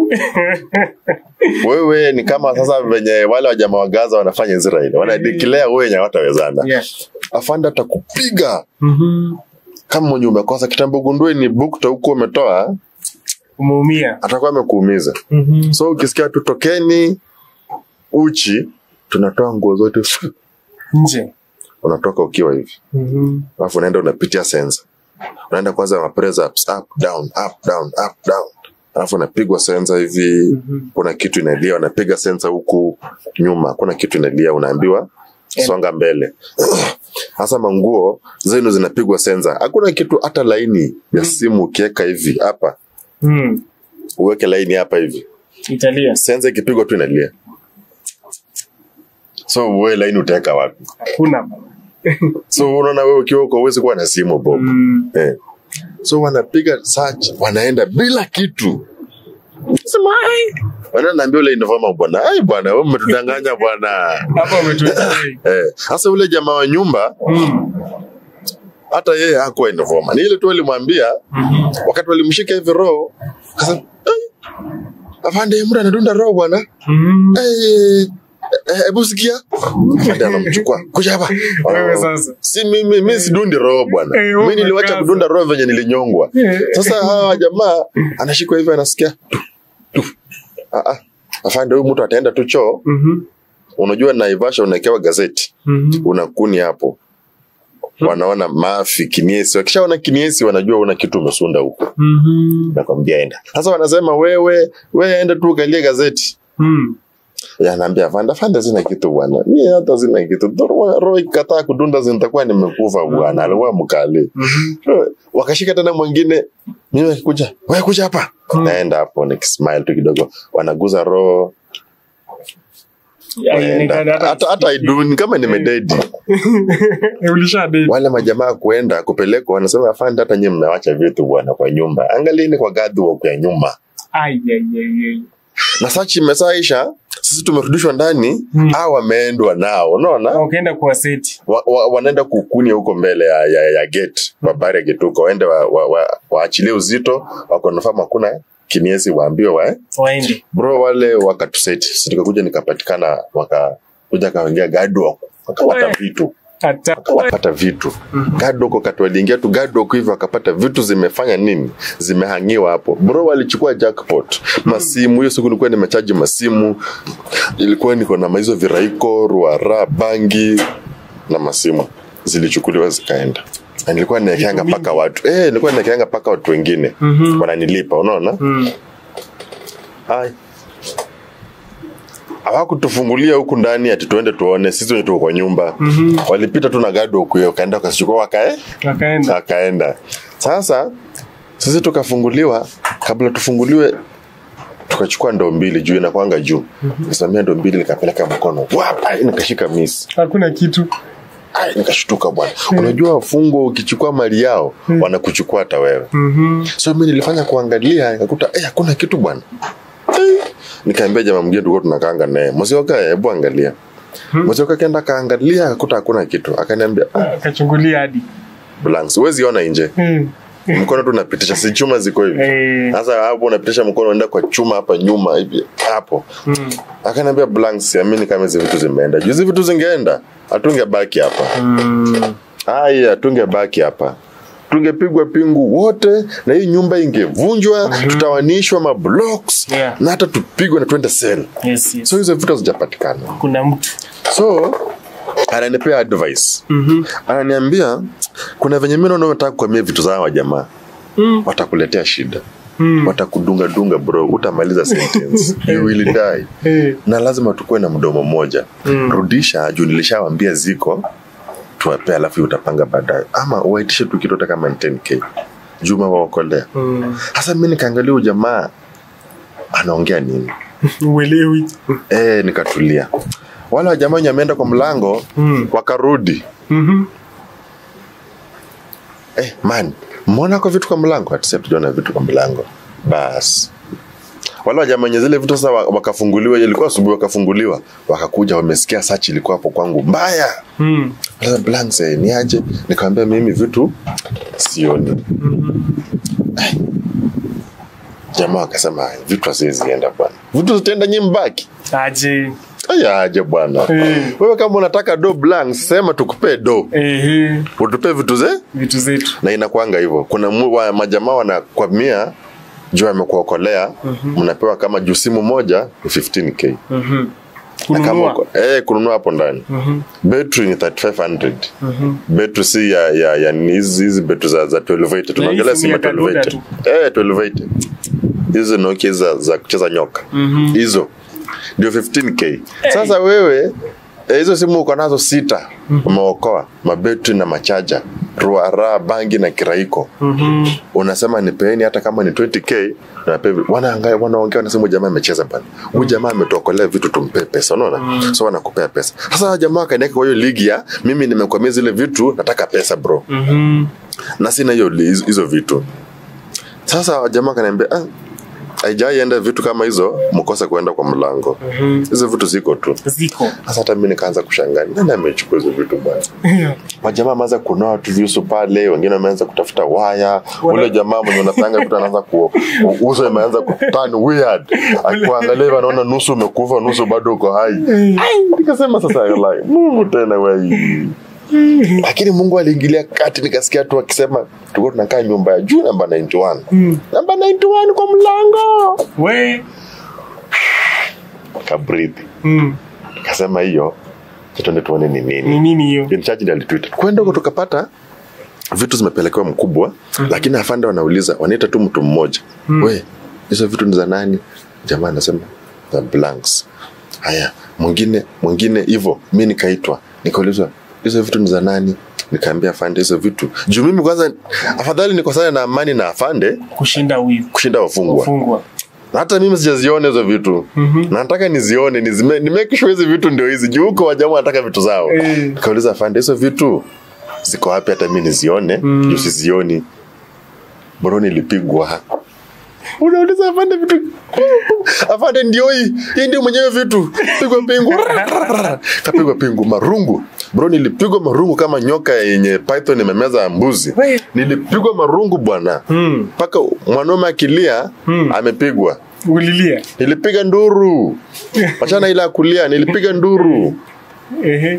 wewe ni kama sasa venye wale wajamaa wa gaza wanafanya israeli wana declare wewe wenye hawatawezana Yeah. afande atakupiga Mhm. kama mwenye umekosa kitambo gundue ni bukta huko umetoa Umeumia. atakuwa amekuumiza Mhm. so ukisikia tutokeni uchi tunatoa nguo zote Nje. unatoka ukiwa hivi Mhm. alafu unaenda unapitia sensa unaenda kwanza ma press ups up down up down up down alafu unapigwa sensa hivi kuna kitu inalia unapiga sensa huku nyuma kuna kitu inalia unaambiwa songa mbele hasa manguo zenu zinapigwa sensa hakuna kitu hata laini ya simu ukiweka hivi hapa Mm. uweke laini hapa hivi Italia. sensa ikipigwa tu inalia so uwe laini utaweka wapi Hakuna. so unaona wewe ukiwa uko uwezi kuwa na simu bob Mm. eh. so wanapiga search wanaenda bila kitu sema ai wananaambia ule informa bwana ai bwana wewe umetudanganya bwana Hapa umetuweka. eh sasa ule jamaa wa nyumba Mm. hata yeye hakuwa informa ni ile tu alimwambia wakati walimshika hivi roho akasema "Ai, afande mtu anadunda roho bwana Mhm. Eh, eh, hebu sikia afande anamchukua kuja hapa Wewe sasa. si mimi mi sidundi roho bwana Eh, wewe mi niliwacha umekaza. kudunda roho venye nilinyongwa Eh. sasa hawa jamaa anashikwa hivi anasikia tu, tu. Ah, ah. afande huyu mtu ataenda tu choo Mhm. unajua naivasha unaekewa gazeti Mhm. unakuni hapo wanaona mafi kiniesi wakishaona kiniesi wanajua una kitu umesunda huko Mhm. nakwambia enda sasa wanasema wewe wewe enda tu ukalie gazeti Mm. yanaambia fanda fanda zina kitu bwana mi hata zina kitu Roho- roho ikikataa kudunda zinitakuwa nimekufa bwana alikuwa mkali Mhm. wakashika tena mwingine mimi akikuja wewe kuja hapa Mm. naenda hapo nikismile tu kidogo wanaguza roho Haionekani waenda. hata- hata hata iduni kama nimededi Ulisha date. wale majamaa kuenda kupelekwa wanasema afande hata nyie mnawacha vitu bwana kwa nyumba angalieni kwa gadhi ya nyuma Ai, ai, ai, ai. na sachi imesaisha sisi tumerudishwa ndani Mm. au wameendwa nao unaona Ukaenda kuwa seti. wa, wa, wanaenda kukunia huko mbele ya, ya, ya gate babari ya gate huko waende waachilie wa, wa, waachilie uzito wakonafamu hakuna kiniesi waambiwe wa, Waende. bro wale wakatuseti sisi tukakuja nikapatikana wakakuja kaingia gadok wakapata We. vitu Hata. wakapata vitu gadok wakati waliingia tu gadok hivyo wakapata vitu zimefanya nini zimehangiwa hapo bro walichukua jackpot masimu hiyo siku nilikuwa nimechaji masimu ilikuwa niko na hizo viraiko ruara bangi na masimu zilichukuliwa zikaenda Na nilikuwa naekeanga mpaka watu eh, nilikuwa naekeanga mpaka watu wengine Mhm. wananilipa unaona Mm. Hai. hawakutufungulia huku ndani ati tuende tuone sisi wenye tuko kwa nyumba Mhm. walipita tu na gado huku hiyo wakaenda wakasichukua wakae Wakaenda. akaenda sasa sisi tukafunguliwa kabla tufunguliwe tukachukua ndoo mbili juu inakwanga juu nisimamia ndoo mbili nikapeleka mkono wapa nikashika miss Hakuna kitu. Ai, nikashtuka bwana unajua wafungwa ukichukua mali yao wanakuchukua hata wewe Mhm. so mi nilifanya kuangalia nikakuta eh, hakuna kitu bwana Eh, nikaambia jamaa mwingine tulikuwa tunakaanga naye msioka hebu angalia msioka akaenda akaangalia akakuta hakuna kitu akaniambia ah, Akachungulia hadi. blanks huwezi ona nje Mm. mkono tu unapitisha si chuma ziko hivi Eh. sasa hapo unapitisha mkono unaenda kwa chuma hapa nyuma hivi hapo Mm. akaniambia blanks siamini kama hizi vitu zimeenda juu hizi vitu zingeenda hatungebaki hapa Mm. haya hatungebaki hapa tungepigwa pingu wote na hii nyumba ingevunjwa tutawanishwa mablocks Yeah. na hata tupigwe na tuende sel Yes, yes. so hizo vitu hazijapatikana Kuna mtu. so ananipea advice Mhm. ananiambia kuna venye mi naona unataka kuamia vitu za hawa jamaa Mm. watakuletea shida Mm. watakudunga dunga bro utamaliza sentence you will die Eh. na lazima tukuwe na mdomo mmoja Mm. rudisha juu nilishawambia ziko tuwapea alafu utapanga baadaye ama waitishe tu kitu hata kama ni 10k juma waokolea Mm. hasa mi nikaangalia huyu jamaa anaongea nini Uelewi. e, nikatulia wale wajamaa wenye wameenda kwa mlango Mm. wakarudi Mhm. eh, man mmeona kwa vitu kwa mlango atisa tujaona vitu kwa mlango bas wale wajamaa wenye zile vitu sasa wa- wakafunguliwa ilikuwa asubuhi wakafunguliwa wakakuja wamesikia sachi ilikuwa hapo kwangu mbaya Mm. Sasa blanks eh, ni aje nikamwambia mimi vitu sioni jamaa akasema "Ai, vitu haziwezienda bwana vitu zitaenda nyi mbaki aje aya aje bwana Eh. wewe kama unataka do blank sema tukupee do ehe utupe vitu ze vitu zetu na inakwanga hivyo kuna mu- wa- majamaa wanakwamia juu amekuokolea mnapewa kama juu simu moja ni 15k Mhm. Na kama kununua uko- eh, kununua hapo ndani betri ni 3500 betri si ya ya ya ni hizi hizi betri za za 1280 tunaongelea hii simu ya simu ya kaduda 1280 eh 1280 hizo Nokia za za kucheza nyoka hizo ndio 15k sasa wewe eh, hizo simu uko nazo sita umeokoa mabetri na machaja ruara bangi na kiraiko unasema nipeeni hata kama ni 20k nape wanaangalia wanaongea wanasema jamaa amecheza bana huyu jamaa ametuokolea vitu tumpe pesa unaona so wanakupea pesa sasa hawa jamaa kaniweka kwa hiyo ligi ya mimi nimekwamia zile vitu nataka pesa bro Mhm. na sina hiyo li- hizo- hizo vitu sasa jamaa kaniambia ah, haijaienda vitu kama hizo mkose kuenda kwa mlango hizo vitu ziko tu ziko sasa hata mi nikaanza kushangaa nani amechukua hizo vitu bwana majamaa ameanza kunoa tu visu pale wengine wameanza kutafuta waya ule jamaa mwenye unapanga vitu anaanza ku uso imeanza kuturn weird akuangalia hivi anaona nusu umekufa nusu bado uko hai Ai, nikasema sasa like, mungu tena wai lakini mungu aliingilia kati nikasikia tu akisema tulikuwa tunakaa nyumba ya juu namba 91 namba 91 kwa mlango we kabrithi Mm. kasema hiyo tuende tuone ni nini ni nini hiyo in charge ndiye alitweet kwenda huko tukapata vitu zimepelekewa mkubwa lakini afande wanauliza wanaita tu mtu mmoja we hizo vitu ni za nani jamaa anasema za blanks haya mwingine mwingine hivyo mi nikaitwa nikaulizwa hizo vitu ni za nani nikaambia afande hizo vitu juu mimi kwanza afadhali nikosane na amani na afande kushinda wivu kushinda wafungwa fungwa na hata mimi sijaziona hizo vitu mm-hmm. nataka nizione nizime, ni make sure hizi vitu ndio hizi juu huko wajamaa wanataka vitu zao Eh. nikauliza afande hizo vitu ziko wapi hata mi nizione mm. juu sizioni bro nilipigwa unauliza afande vitu afande ndio hii hii ndio mwenyewe vitu pigwa pingu kapigwa pingu marungu bro nilipigwa marungu kama nyoka yenye python imemeza mbuzi We. nilipigwa marungu bwana Mm. mpaka mwanaume akilia amepigwa ulilia nilipiga nduru wachana ile ya kulia nilipiga nduru ehe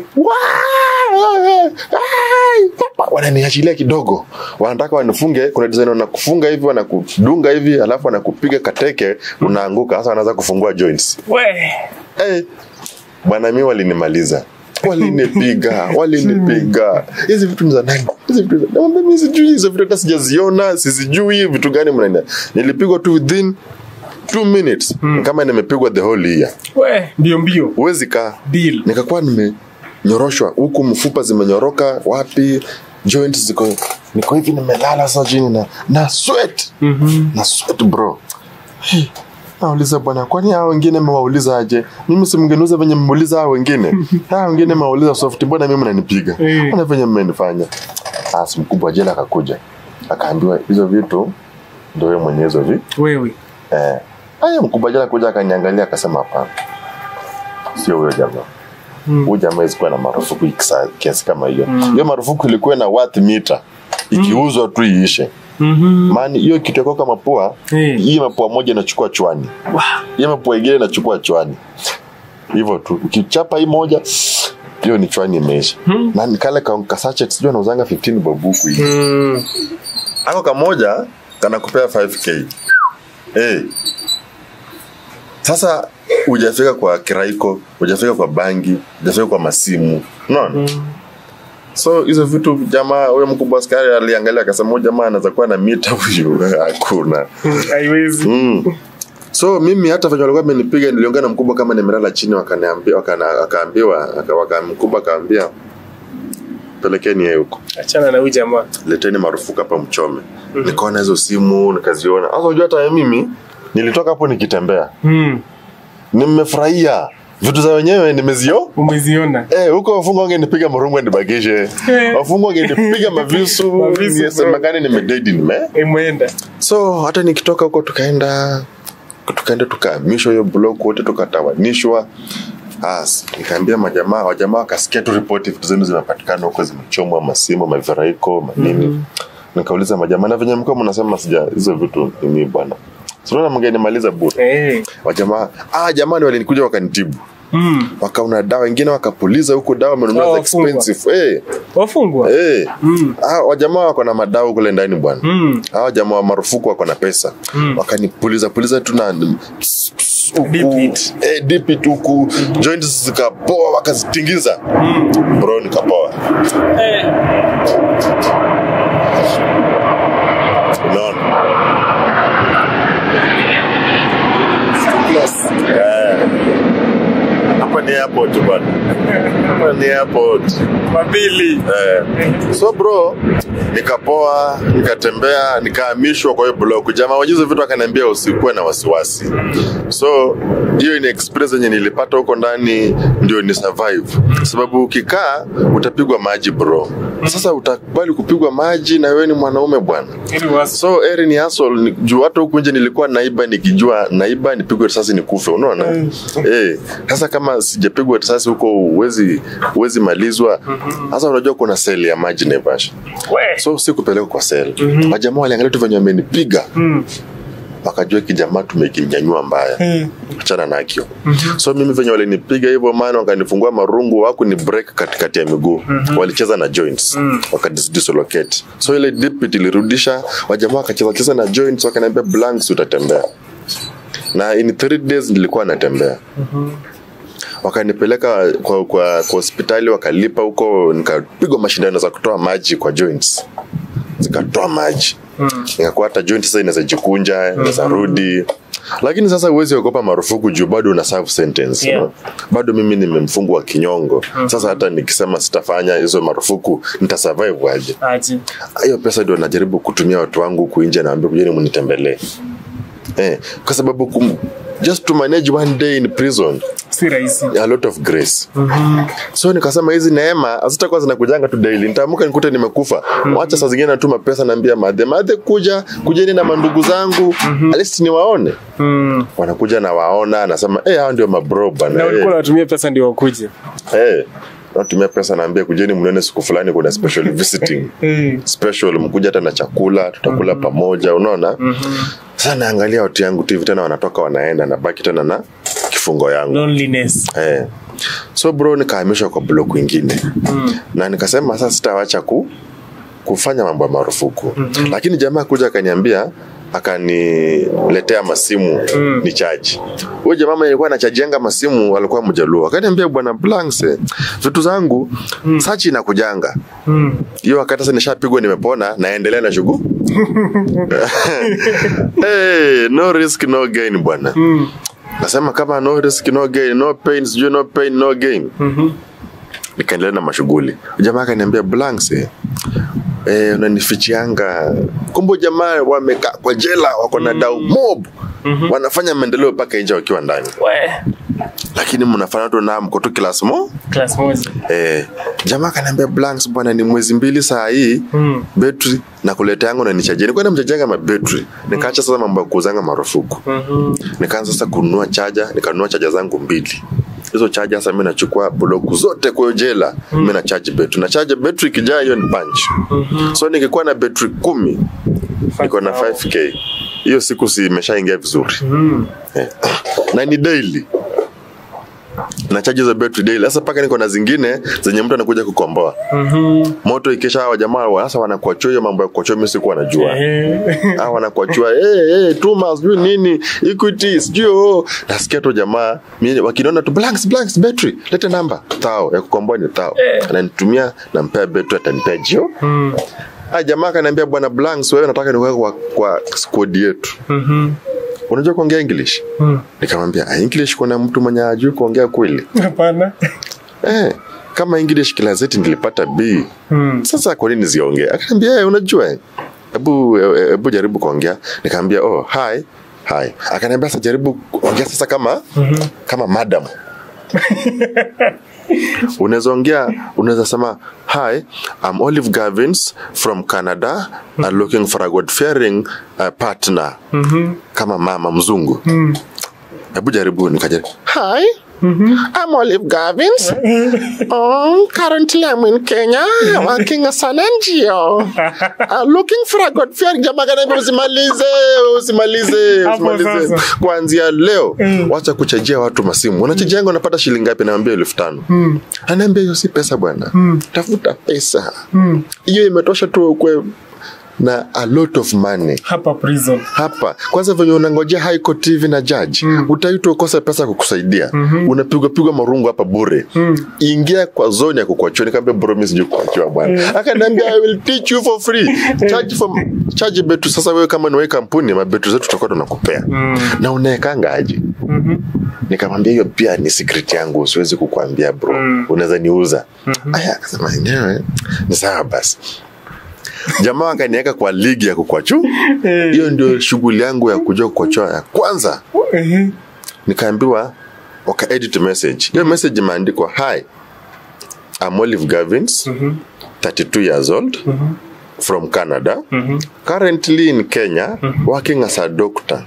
Waa! Ai! wananiachilia kidogo wanataka wanifunge kuna design wanakufunga hivi wanakudunga hivi alafu wanakupiga kateke unaanguka sasa wanaanza kufungua joints we hey, bwana mi walinimaliza walinipiga walinipiga hizi vitu ni za nani hizi vitu ni za- Namwambia mi sijui hizo vitu hata sijaziona sizijui vitu gani mnaenda nilipigwa tu within two minutes kama nimepigwa the whole year we mbio mbio huwezi kaa deal nikakuwa nimenyoroshwa huku mfupa zimenyoroka wapi joints ziko niko hivi nimelala sasa chini na na sweat na sweat bro Hey, nauliza bwana kwani hao wengine mewauliza aje mimi si mngeniuza venye mmeuliza hao wengine hao wengine mewauliza soft mbona mimi mnanipiga Eh. mbona venye mmenifanya asi mkubwa jela akakuja akaambiwa hizo vitu ndio wewe mwenye hizo vi wewe eh aya mkubwa jela kuja akaniangalia akasema hapana sio huyo jamaa huyu jamaa isikuwa na marufuku ikisa- kiasi kama hiyo hiyo marufuku ilikuwa na worth mita ikiuzwa tu iishe Mhm. maana hiyo kitu yako kama pua Eh. hii mapua moja inachukua chwani Wow. hii mapua ingine inachukua chwani hivyo tu ukichapa hii moja hiyo ni chwani imeisha na nikale ka- kasachet sijui anauzanga 15 babuku hivi Mm. ako kamoja kanakupea 5k hey. sasa hujafika kwa kiraiko hujafika kwa bangi hujafika kwa masimu unaona so hizo vitu jamaa huyo mkubwa askari aliangalia akasema huyu jamaa anaweza kuwa na mita huyu hakuna haiwezi mm. so mimi hata venye walikuwa amenipiga niliongea na mkubwa kama nimelala chini wakaniambia wakana, wakaambiwa aka- waka, mkubwa akaambia pelekeni yeye huko achana na huyu jamaa leteni marufuku hapa mchome nikaona hizo simu nikaziona sasa unajua hata mimi nilitoka hapo nikitembea mm. nimefurahia vitu za wenyewe nimezio umeziona Eh, huko wafungwa wangenipiga marungu nibakishe wafungwa wangenipiga mavisu Mavisu, nisemekani nimededi nime imeenda so hata nikitoka huko tukaenda tukaenda tukahamishwa hiyo blok wote tukatawanishwa As, nikaambia majamaa wajamaa wakasikia tu ripoti vitu zenu zimepatikana huko zimechomwa masimu maviraiko manini nikauliza majamaa na venye mkuwa mnasema sija hizo vitu ni bwana sinaona mngenimaliza bure Eh. wajamaa ah jamani walinikuja wakanitibu Mm. wakauna dawa wengine wakapuliza huko dawa wamenunua Dawa za wafungwa. expensive eh Wafungwa. eh Mm. ah wajamaa wako na madawa kule ndani bwana Mm. hawa jamaa wa marufuku wako na pesa Mm. wakanipuliza puliza tu na huku, Deep it. eh, deep it huku joints zikapoa wakazitingiza bro nikapoa Eh. unaona Eh. hapa ni airport bwana hapa ni airport Mabili. Eh. so bro nikapoa nikatembea nikahamishwa kwa hiyo block jamaa wajuzi vitu akaniambia usikuwe na wasiwasi so hiyo ni experience yenye nilipata huko ndani ndio ni survive sababu ukikaa utapigwa maji bro sasa utakubali kupigwa maji na wewe ni mwanaume bwana Ili wasi. so eri ni hustle ni juu hata huku nje nilikuwa naiba nikijua naiba nipigwe risasi nikufe unaona eh sasa kama sijapigwa risasi huko huwezi huwezi malizwa sasa unajua kuna seli ya maji Naivasha We. so sikupelekwa kwa seli wajamaa waliangalia tu venye wamenipiga Mm. wakajua kijamaa tumekinyanyua mbaya Mm. achana nakio so mimi venye walinipiga hivyo maana wakanifungua marungu waku ni break katikati ya miguu walicheza na joints wakadislocate so ile dip ilirudisha wajamaa wakacheza cheza na joints wakaniambia blanks utatembea na in three days nilikuwa natembea wakanipeleka kwa, kwa, kwa hospitali wakalipa huko nikapigwa mashindano za kutoa maji kwa joints zikatoa maji nikakuwa hata joint sasa inaweza jikunja inaweza rudi lakini sasa huwezi ogopa marufuku juu bado una serve sentence Yeah. no? bado mimi nimemfungwa kinyongo sasa hata nikisema sitafanya hizo marufuku nitasurvive aje Aje. hiyo pesa ndio najaribu kutumia watu wangu huku nje naambia kujeni mnitembelee eh, kwa sababu kum, just to manage one day in prison Si rahisi. a lot of grace so nikasema hizi neema hazitakuwa zinakujanga tu daily nitaamuka nikute nimekufa wacha saa zingine natuma pesa naambia madhe madhe kuja kujeni na mandugu zangu at least niwaone Mm. wanakuja na waona nasema eh hao ndio mabro bana Na eh, ulikuwa unatumia pesa ndio wakuje. eh natumia pesa naambia kujeni mnione siku fulani kuna special visiting Eh. special mkuja hata na chakula tutakula pamoja unaona sasa naangalia watu yangu tu hivi tena wanatoka wanaenda nabaki tena na kifungo yangu Loneliness. Eh. So bro nikahamishwa kwa block ingine mm. na nikasema sasa sitawacha ku, kufanya mambo ya marufuku mm-hmm. lakini jamaa kuja akaniambia akaniletea masimu mm. ni chaji huyo jamaa mwenye alikuwa anachajianga masimu alikuwa mjaluo akaniambia bwana Blanks vitu zangu mm. sachi inakujanga Mm. hiyo wakati sasa nishapigwa nimepona naendelea na shughuli hey, no risk no gain bwana Mm. nasema kama no risk no gain no pain sijui no pain no gain Mhm. nikaendelea na mashughuli jamaa akaniambia blanks eh, eh, unanifichianga kumbe jamaa wamekaa kwa jela wako na dau mob wanafanya maendeleo mpaka nje wakiwa ndani We. lakini mnafanya tu na mko tu class mo Class moja. eh, jamaa akaniambia blanks bwana ni mwezi mbili saa hii Mm. betri na kuleta yangu na nichajia nilikuwa namchajanga mabetri nikaacha sasa mambo ya kuuzanga marufuku Mhm. nikaanza sasa kununua chaja nikanunua chaja zangu mbili hizo chaja sasa mi nachukua bloku zote kwa hiyo jela mm. mi nachaji betri na chaja betri ikijaa hiyo ni punch mm-hmm. so nikikuwa na betri kumi niko na 5k hiyo siku si imeshaingia vizuri Mm. eh. na ni daily na chaji hizo betri daily sasa paka niko na zingine zenye mtu anakuja kukomboa Mhm. moto ikisha hawa jamaa wa- sasa wanakuachua hiyo mambo ya kuachua mi sikuwa najua Eh. Ah, wanakuachua hey, hey, tuma sijui nini equity sijui oh. nasikia tu jamaa mi- wakiniona tu blanks blanks battery lete namba tao ya kukomboa ni tao ananitumia nampea betri atanipea jio Mm. ah, jamaa akaniambia bwana blanks wewe nataka niweke kwa, kwa squad yetu Mhm. unajua kuongea english Mm. nikamwambia ah, english kuna mtu mwenye ajui kuongea kweli Hapana. eh, kama english kilazeti nilipata b Mm. sasa kwa nini ziongee akaniambia "Eh, unajua eh, hebu eh, hebu jaribu kuongea nikamwambia oh hi hi akaniambia sasa jaribu kuongea sasa kama kama madam unaweza ongea unaweza sema hi I'm Olive Gavins from Canada I'm looking for a God fearing uh, partner Mhm. kama mama mzungu hebu jaribu nikajaribu hi I'm Olive Gavins. oh, currently I'm in Kenya working as an NGO. Uh, looking for a good fear. Jamaa kaniambia usimalize, usimalize, Hapo usimalize. sasa. Kuanzia leo wacha kuchajia watu masimu. Unachajia yangu unapata shilingi ngapi? Naambia elfu tano. Anaambia hiyo si pesa bwana. Tafuta pesa. Hiyo imetosha tu ukwe na a lot of money hapa prison hapa kwanza venye unangojea high court TV na judge mm. utaitwa ukose pesa kukusaidia mm-hmm. unapigwa pigwa marungu hapa bure mm. ingia kwa zone ya kukuachia nikamwambia bro mimi sijui kuachiwa bwana akaniambia I will teach you for free charge for charge betu sasa wewe kama ni wewe kampuni mabetu zetu tutakuwa tunakupea mm. na unaekanga aje mm-hmm. nikamwambia hiyo pia ni secret yangu siwezi kukuambia bro mm. unaweza niuza mm-hmm. aya akasema "Yeah, ni sawa basi jamaa akaniweka kwa ligi ya kukwachu hiyo ndio shughuli yangu ya kujua kukochoa ya kwanza Ehe. nikaambiwa waka edit message hiyo message imeandikwa hi I'm Olive Gavins 32 years old from Canada currently in Kenya working as a doctor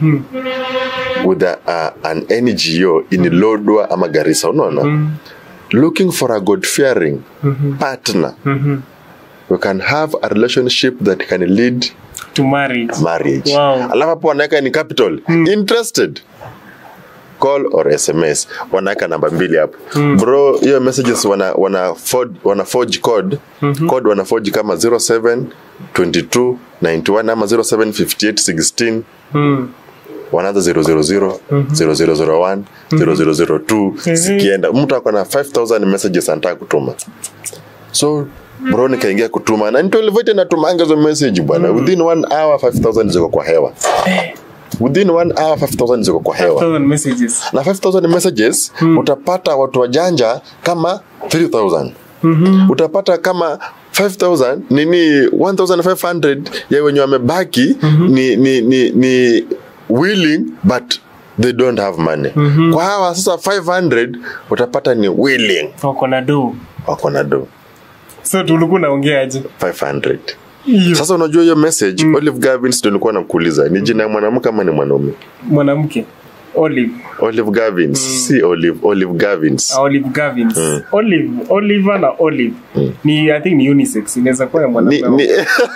with a, a, an NGO in Lodwar ama Garissa unaona looking for a God fearing partner we can have a relationship that can lead to marriage marriage Wow. alafu hapo wanaweka ni capital interested call or sms wanaweka namba mbili hapo bro hiyo messages wana wana forge, wana forge code code wana forge kama 07 22 91 ama 07 58 16 Mm. wanaanza 000 0001 0002 zikienda mtu ako na 5000 messages anataka kutuma so bro nikaingia kutuma na nitolivote natumanga hizo message bwana within one hour 5000 ziko kwa hewa within one hour 5000 ziko kwa hewa thousand messages na 5000 messages utapata watu wajanja kama 3000 utapata kama 5000 nini 1500 ya wenye wamebaki ni, ni, ni, ni willing but they don't have money kwa hawa sasa 500 utapata ni willing wako na do wako na do so tulikuwa naongeaje 500 hiyo sasa unajua hiyo message olive gavins ndio nilikuwa nakuuliza ni jina ya mwanamke ama ni mwanaume mwanamke olive olive gavins si olive olive gavins Ah, olive gavins olive oliver na olive ni i think ni unisex inaweza kuwa ya ni, mwanamke ni,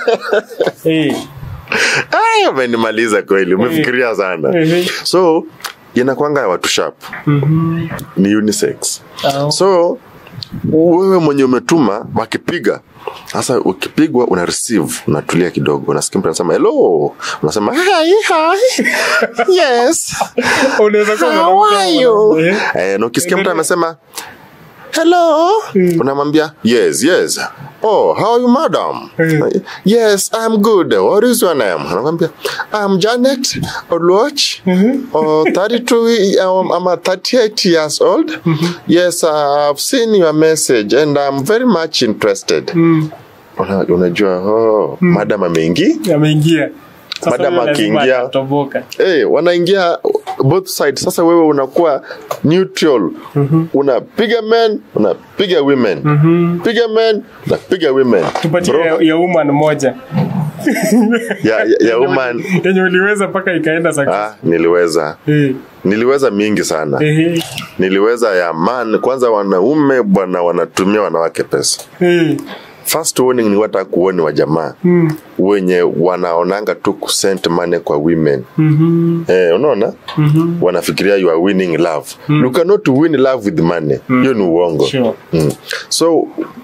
Eh, Ay, umenimaliza kweli umefikiria sana Ehe. so inakwanga ya watu sharp ni unisex Ah. so wewe mwenye umetuma wakipiga sasa ukipigwa una receive unatulia kidogo unasikia mtu anasema hello unasema hi hi yes unaweza kuwa how mwanamke are ama you mwanaume. eh, na ukisikia mtu amesema hello unamwambia yes yes oh how are you madam Mm. yes i'm good what is your name anakwambia i'm janet oluoch oh, 32 um, i'm a 38 years old yes uh, i've seen your message and i'm very much interested Una- unajua oh, madam ameingi ameingia Sasa Madam huyo lazima akiingia- atatoboka. hey, wanaingia both sides sasa wewe unakuwa neutral unapiga men unapiga women piga men unapiga women tupatie Bro, ya, ya woman moja ya, ya, ya woman yenye uliweza mpaka ikaenda success. ah, niliweza Eh, niliweza mingi sana eh, niliweza ya man kwanza wanaume bwana wanatumia wanawake pesa eh. first warning ni wata kuoni wa jamaa Mm. wenye wanaonanga tu kusent money kwa women Mhm. eh, unaona wanafikiria you are winning love you cannot win love with money hiyo ni uongo Sure. mm. so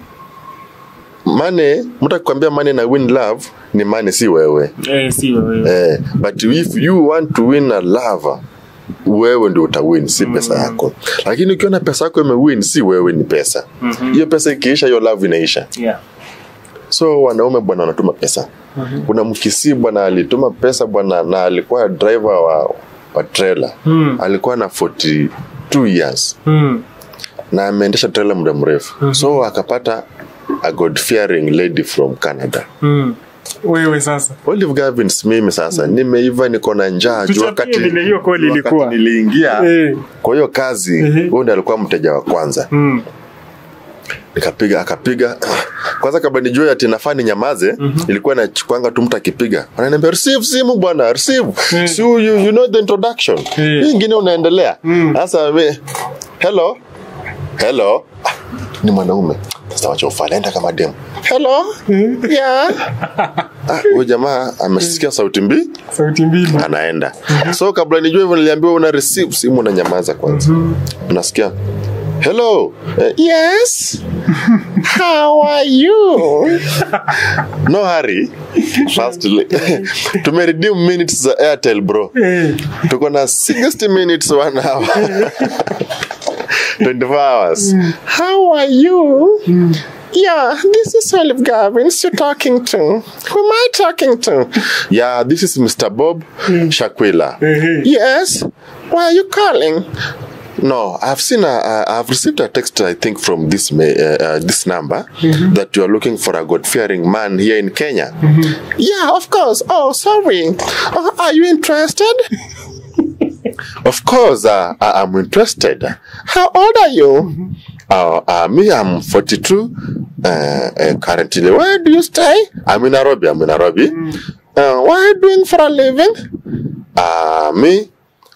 money mtu akikwambia money na win love ni money si wewe Eh, si wewe. eh, but if you want to win a lover wewe ndio utawin si pesa yako lakini ukiona pesa yako imewin si wewe ni pesa hiyo pesa ikiisha hiyo love inaisha Yeah. so wanaume bwana wanatuma pesa kuna mkisi bwana alituma pesa bwana na alikuwa driver wa, wa trailer Mm. alikuwa na 42 years Mm. na ameendesha trailer muda mrefu so akapata a god fearing lady from canada Mm. wewe sasa olive gavins mimi sasa nimeiva niko na njaa juu Tuchapie wakati vile hiyo call wakati ilikuwa. niliingia Eh. kwa hiyo kazi Ehe. huyu ndiye alikuwa mteja wa kwanza Mm. nikapiga akapiga kwanza kabla nijue ati nafaa ninyamaze ilikuwa nachukwanga tu mtu akipiga ananiambia receive simu bwana receive Mm. si you, you know the introduction Mm. hii ingine unaendelea Mm. sasa we hello hello ah, ni mwanaume sasa wacha ufala enda kama demu hello yeah ah, huyu jamaa amesikia sauti mbii sauti mbili anaenda so kabla nijue hivyo niliambiwa una receive simu na nyamaza kwanza unasikia hello eh, yes how are you no hurry firstly tumeredeem minutes za airtel bro tuko na 60 minutes one hour 24 hours how are you Yeah, this is Olive Gavins you're talking to. Who am I talking to? Yeah, this is Mr. Bob Shakwila. Yes. Why are you calling? No, I've seen a, uh, I've received a text I think from this ma- uh, uh, this number that you are looking for a God-fearing man here in Kenya. Yeah, of course. Oh, sorry. Uh, are you interested? Of course, uh, I- I'm interested. How old are you? Uh, uh, me, I'm 42. Uh, uh, currently, where do you stay? I'm in Nairobi. I'm in Nairobi. Uh, what are you doing for a living? Uh, me,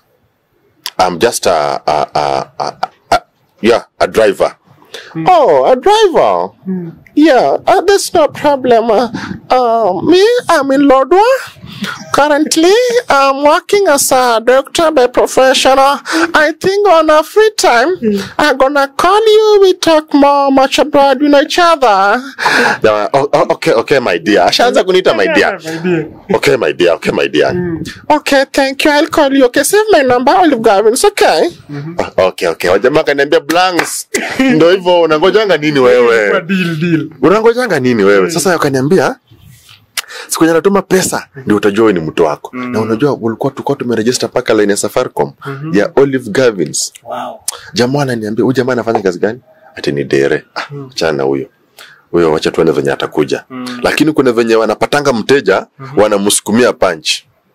I'm just a, a, a, a, a yeah, a driver. Oh, a driver. Yeah, uh, that's no problem. Uh, uh, me, I'm in Lodwa. Currently, I'm working as a doctor by profession. I think on a free time, I'm gonna call you. We talk more much about you know each other. Yeah, oh, oh, okay, okay, my dear. Ashaanza kuniita my dear. Okay, my dear. Okay, my dear. Okay, thank you. I'll call you. Okay, save my number, Olive Gavins. Okay. Ah, Okay, okay. Wajamaa kaniambia blanks. Ndio hivyo unangojanga nini wewe? deal deal unangojanga nini wewe sasa wakaniambia siku yenye natuma pesa ndio utajua wewe ni mtu wako na unajua ulikuwa tulikuwa tumerejista paka line ya safaricom ya olive gavins wow jamaa ananiambia huyu jamaa anafanya kazi gani ati ni dere ah, achana na huyo huyo wacha tuone venye atakuja lakini kuna venye wanapatanga mteja wanamsukumia punch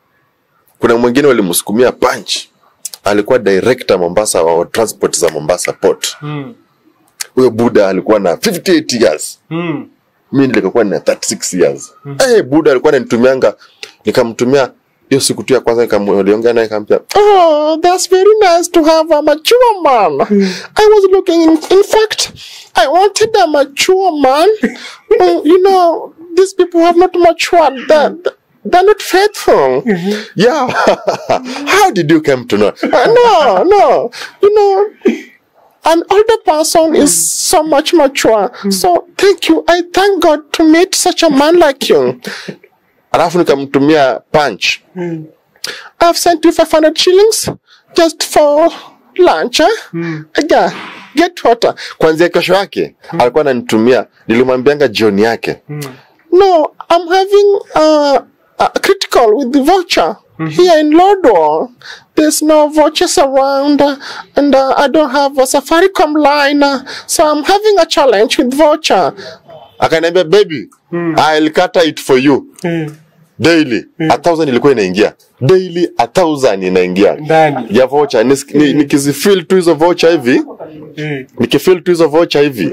kuna mwingine walimsukumia punch alikuwa director mombasa wa transport za mombasa port huyo buda alikuwa na 58 years mi nilikuwa na 36 years eh buda alikuwa ananitumianga nikamtumia hiyo siku tu ya kwanza nikamweliongea naye nikamwambia oh that's very nice to have a mature man i was looking in, in fact i wanted a mature man Uh, you know these people have not matured that they're not faithful yeah how did you come to know Uh, no no you know an older person is so much mature. So thank you. I thank God to meet such a man like you. Alafu nikamtumia punch. I've sent you 500 shillings just for lunch. Eh? Yeah. Get water. Kwanzia kesho yake alikuwa ananitumia, nilimwambianga jioni yake. No, I'm having uh, a critical with the voucher here in Lodwar. There's no vouchers around, uh, and uh, I don't have a Safaricom line, uh, so I'm having a challenge with voucher. Akaniambia, baby, I'll cater it for you daily. A thousand ilikuwa inaingia daily, a thousand inaingia Ndani. ya voucher. Nis- ni- Nikizifil tu hizo voucher hivi, nikifil tu hizo voucher hivi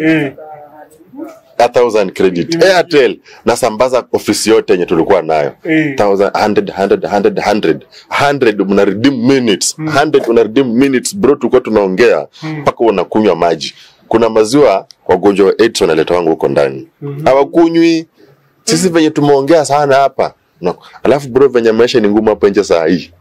a thousand credit airtel nasambaza ofisi yote yenye tulikuwa nayo Mm. thousand hundred hundred hundred hundred hundred una redeem minutes hundred una redeem minutes bro tulikuwa tunaongea mpaka unakunywa maji kuna maziwa wagonjwa wa AIDS wanaleta wangu huko ndani hawakunywi sisi venye tumeongea sana hapa no. alafu bro venye maisha ni ngumu hapa nje saa hii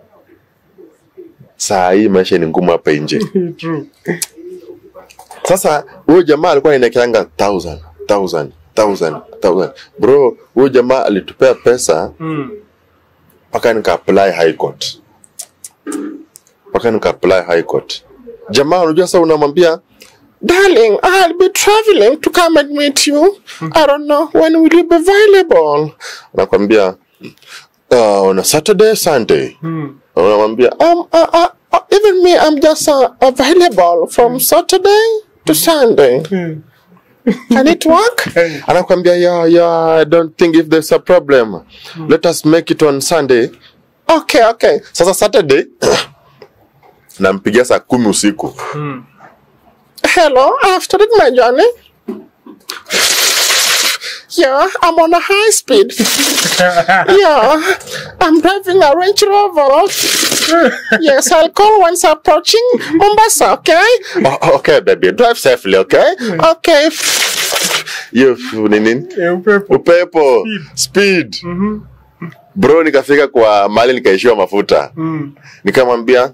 saa hii maisha ni ngumu hapa nje True. sasa huyo jamaa alikuwa anaekeanga thousand thousand thousand thousand bro huyo jamaa alitupea pesa Mm. mpaka nika apply high court mpaka nika apply high court jamaa unajua sasa unamwambia darling i'll be traveling to come and meet you i don't know when will you be available anakwambia uh, on a saturday sunday Mm. unamwambia um, uh, uh, uh, even me i'm just uh, available from saturday to sunday Mm. can it work anakwambia yeah, yeah, i don't think if there's a problem let us make it on sunday okay okay sasa saturday nampigia saa kumi usiku Mm. hello i've started my journey Yeah, I'm on a high speed. yeah, I'm driving a Range Rover. yes, I'll call once approaching Mombasa, okay? Oh, okay, baby. Drive safely, okay? Okay. Hiyo ni nini? Eh, upepo. Upepo, speed. Bro, nikafika kwa mali nikaishiwa mafuta. Mm. Nikamwambia,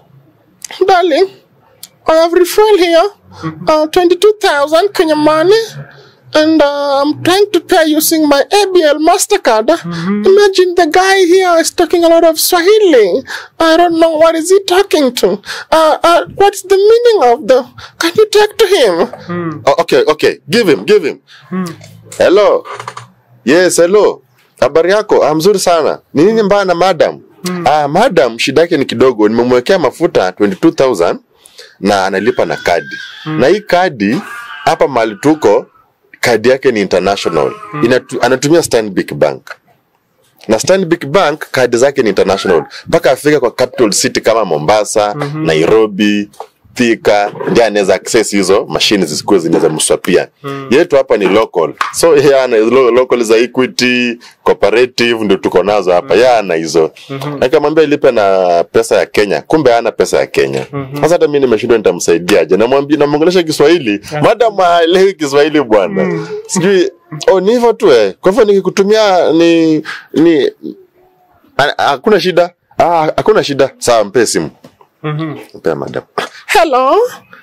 darling, I have refuel here, uh, 22,000 Kenya money. And uh, I'm trying to pay using my ABL MasterCard. Imagine the guy here is talking a lot of Swahili. I don't know what is he talking to. Uh, uh, what's the meaning of the... Can you talk to him? Oh, okay, okay. Give him, give him. Hello. Yes, hello. Habari yako? Ah, mzuri sana. Ni nini mbaya na madam? Ah, madam shida yake ni kidogo. Nimemwekea mafuta 22000 na analipa na kadi. Na hii kadi hapa mahali tuko kadi yake ni international. Inatu, anatumia Stanbic Bank. Na Stanbic Bank kadi zake ni international. Mpaka afika kwa capital city kama Mombasa, Nairobi, Thika ndiye anaweza access hizo mashine zisikuwe zinaweza mswapia. Yetu hapa ni local. So yeye ana lo, local za Equity, cooperative ndio tuko nazo hapa. Yeye ana hizo. Nikamwambia ilipe na pesa ya Kenya. Kumbe hana pesa ya Kenya. Sasa hata mimi nimeshindwa nitamsaidiaje. Namwambia namwongelesha Kiswahili. Madam haelewi Kiswahili bwana. Sijui oh ni hivyo tu eh. Kwa hivyo nikikutumia ni ni ha- hakuna shida. Ah, hakuna shida. Sawa, mpe simu. Mpea madam. Hello.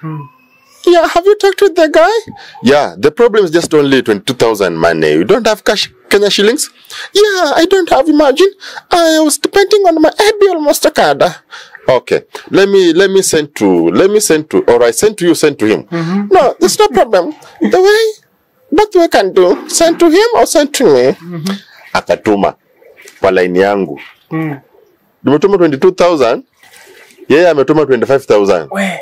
Yeah, have you talked to the guy? Yeah, the problem is just only 22,000 money. You don't have cash Kenya shillings? Yeah, I don't have, imagine. I was depending on my ABL MasterCard. Okay, let me let me send to let me send to or I send to you, send to him. No, there's no problem. The way both we can do, send to him or send to me. Akatuma kwa line yangu. Mm. Nimetuma 22,000. Yeye ametuma 25,000. We.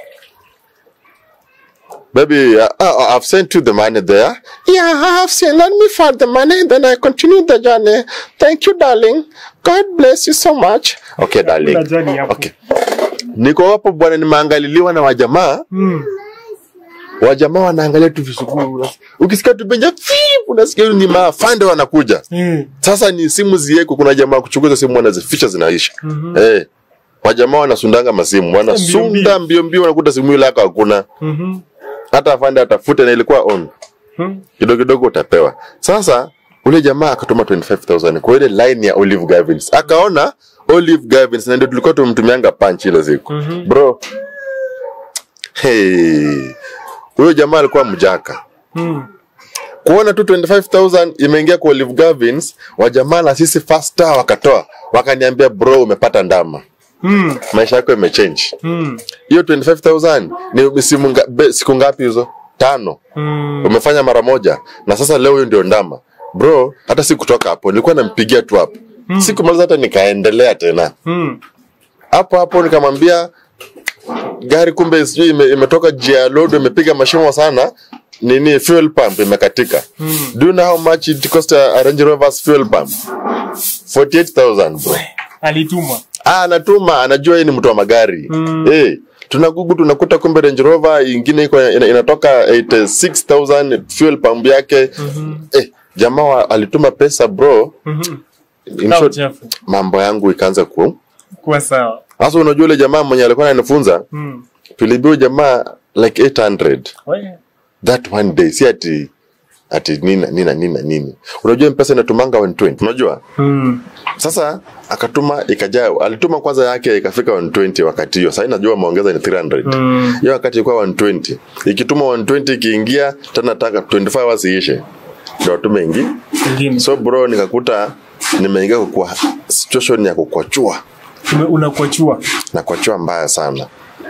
Baby, uh, uh, I've sent you the money there. Yeah, I have seen. Let me find the money, then I continue the journey. Thank you, darling. God bless you so much. Okay, darling. Kuna journey hapo. Okay. Niko hapo bwana, nimeangaliliwa na wajamaa. Mm. Wajamaa wanaangalia tu visukuu. Ukisikia tu benja, fii, unasikia ni maafande wanakuja. Mm. Sasa ni simu zieko, kuna jamaa kuchukua simu wanazificha zinaisha. Eh. Wajamaa wanasundanga masimu, wanasunda mbio mbio, wanakuta simu ile yako hakuna. Mhm. Hata afande atafute na ilikuwa on. Mm. kidogo kidogo utapewa. Sasa ule jamaa akatuma 25000 kwa ile line ya Olive Gavins, akaona Olive Gavins, na ndio tulikuwa tumtumianga punch ile siku bro. Hey, huyo jamaa alikuwa mjaka Mm. kuona tu 25000 imeingia kwa Olive Gavins, wajamaa na sisi faster wakatoa, wakaniambia bro, umepata ndama, Mm. maisha yako imechange. Mm. Hiyo 25000 ni simu nga, be, siku ngapi hizo? Tano Mm. umefanya mara moja na sasa leo huyo ndio ndama bro hata si kutoka hapo nilikuwa nampigia tu hapo mm. sikumaliza hata nikaendelea tena Mm. hapo hapo nikamwambia gari kumbe sijui ime, imetoka jia load imepiga mashimo sana nini fuel pump imekatika mm. do you know how much it cost a, a Range Rover's fuel pump 48000 bro Alitumwa. ah anatuma anajua yeye ni mtu wa magari mm. hey, tunagugu tunakuta kumbe Range Rover ingine iko ina, inatoka 86000 fuel pump yake mm-hmm. eh, jamaa wa- alituma pesa bro Mhm. In Au short, chafu. mambo yangu ikaanza ku Kuwa sawa. sasa unajua yule jamaa mwenye alikuwa ananifunza Mm. tulibiwa jamaa like 800 We. that one day si ati ati nina nina nina nini unajua mpesa inatumanga 120 unajua Mm. sasa akatuma ikajaa alituma kwanza yake ikafika 120 wakati hiyo sasa najua ameongeza ni 300 Mm. hiyo wakati ilikuwa 120 ikituma 120 ikiingia tena taka 25 hours iishe ndio atume ingi Ingine. so bro nikakuta nimeingia kwa situation ya kukwachua Ume- Unakuachua. na kuachua mbaya sana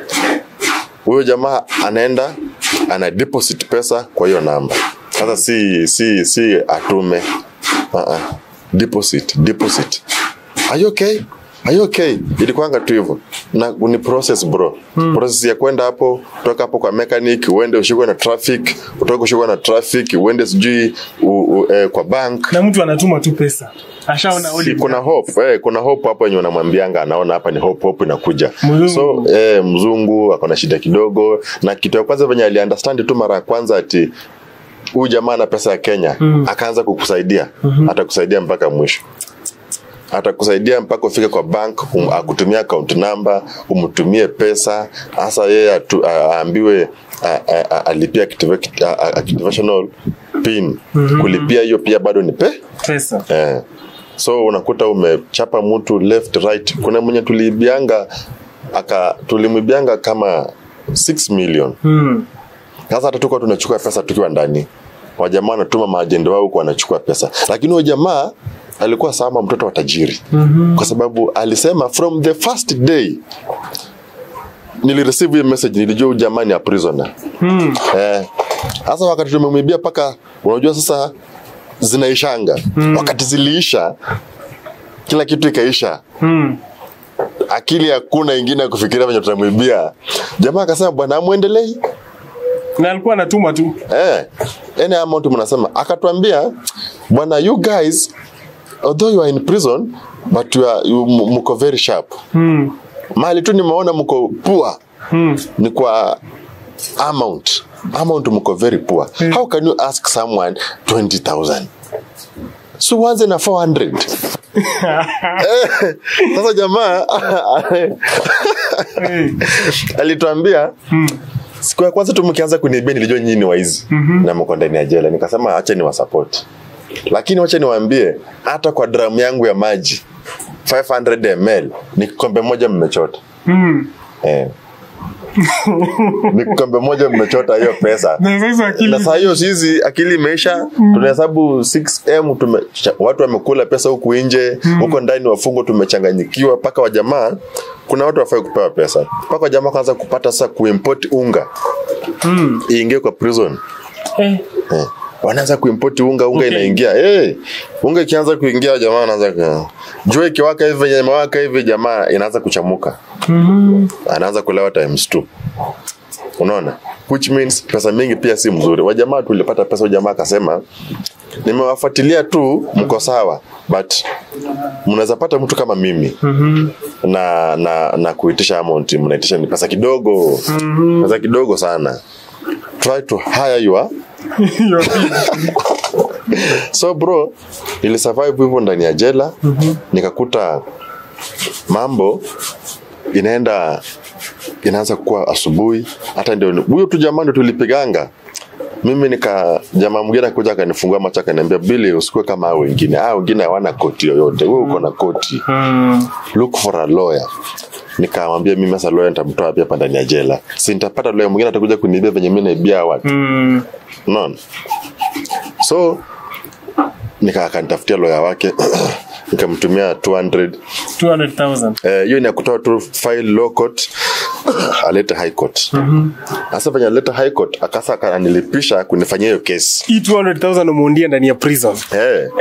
huyo jamaa anaenda ana deposit pesa kwa hiyo namba sasa si si si atume uh-uh. deposit deposit are you okay are you okay ilikuanga tu hivyo na ni process bro hmm. process ya kwenda hapo kutoka hapo kwa mechanic uende ushikwe na traffic utoke ushikwe na traffic uende sijui u, u, eh, kwa bank Na mtu anatuma tu pesa. Ashaona Si, Olive. kuna hope eh, kuna hope hapo yenye unamwambianga anaona hapa ni hope hope inakuja Mzungu. so eh, mzungu akona shida kidogo na kitu ya kwanza venye aliunderstand tu mara ya kwanza ati huyu jamaa na pesa ya kenya akaanza kukusaidia atakusaidia mpaka mwisho atakusaidia mpaka ufike kwa bank um, akutumia account number umtumie pesa hasa yeye atu- a- aambiwe a- a- a- alipia activa- a- a- activational pin kulipia hiyo pia bado ni pe pesa eh. so unakuta umechapa mtu left right kuna mwenye tuliibianga aka tulimwibianga kama 6 million mm. sasa hata tukuwa tunachukua pesa tukiwa ndani wajamaa wanatuma maajendo wao huku wanachukua pesa lakini huyo jamaa alikuwa sama mtoto wa tajiri mm-hmm. kwa sababu alisema from the first day nilireceive hiyo message nilijua huyu jamaa ni a prisoner Mm. eh, sasa wakati tumemwibia mpaka unajua sasa zinaishanga mm. wakati ziliisha kila kitu ikaisha Mm. akili hakuna ingine ya kufikiria venye tutamwibia jamaa akasema bwana amwendelei na alikuwa anatuma tu eh, any amount mnasema akatuambia bwana you guys although you are in prison but you are, you, m- mko very sharp mm. mali tu nimeona mko poor Mm. ni kwa amount amount mko very poor how can you ask someone 20000 so uanze na 400 Eh, sasa jamaa Hey. alituambia siku ya kwanza tu mkianza kuniibia nilijua nyinyi ni waizi na mko ndani ya jela nikasema acha ni wasapoti lakini wacha niwaambie hata kwa dramu yangu ya maji 500 ml ni kikombe moja mmechota Mm. eh. ni kikombe moja mmechota hiyo pesa na sasa akili na saa hiyo sisi akili imeisha tunahesabu 6m tume, cha- watu wamekula pesa huku nje huko ndani wafungo tumechanganyikiwa mpaka wajamaa kuna watu wafai kupewa pesa mpaka wajamaa kwanza kupata sasa kuimport unga mm. iingie kwa prison eh. eh. wanaanza kuimport unga unga Okay. inaingia hey, unga ikianza kuingia jamaa wanaanza ku- jua ikiwaka hivi venye imewaka hivi jamaa inaanza kuchamuka mm. anaanza kulewa times two unaona which means pesa mingi pia si mzuri wajamaa tulipata pesa jamaa akasema nimewafuatilia tu mko sawa but mnaweza pata mtu kama mimi mm na na na kuitisha amount mnaitisha ni pesa kidogo pesa kidogo sana try to hire your so bro nilisurvive hivyo ndani ya jela nikakuta mambo inaenda inaanza kuwa asubuhi hata ndio huyo tu jamaa ndio tulipiganga mimi nika jamaa mwingine akuja akanifungua macho akaniambia bili usikue kama hao wengine hao wengine hawana koti yoyote wewe uko na koti mm. look for a lawyer nikamwambia mimi sasa lawyer nitamtoa wapi hapa ndani ya jela si nitapata lawyer mwingine atakuja kuniibia venye mimi naibia watu Mm. unaona so nika akanitafutia lawyer wake nikamtumia 200 200,000 Eh, hiyo ni ya kutoa tu file low court alete high court sasa venye alete high court akasa akanilipisha kunifanyia hiyo kesi hii 200,000 umeundia ndani ya prison Eh.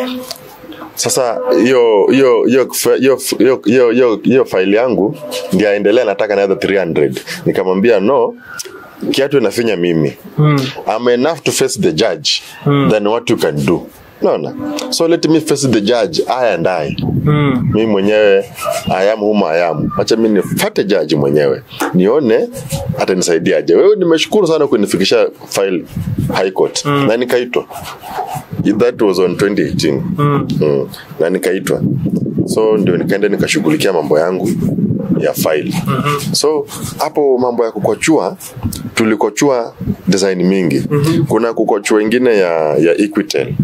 Sasa hiyo hiyo hiyo hiyo hiyo hiyo hiyo hiyo file yangu ndio aendelea, nataka nayo 300. Nikamwambia no, kiatu inafinya mimi. I'm enough to face the judge than what you can do. Naona. So let me face the judge I and I. mm. Mimi mwenyewe I am whom I am. Acha mimi nifate judge mwenyewe. Nione atanisaidiaje. Wewe nimeshukuru sana kunifikisha file high court. Na nikaitwa that was on 2018 mm. Mm. na nikaitwa so ndio nikaenda nikashughulikia mambo yangu ya file mm-hmm. so hapo mambo ya kukochua tulikochua design mingi mm-hmm. kuna kukochua ingine ya, ya equitel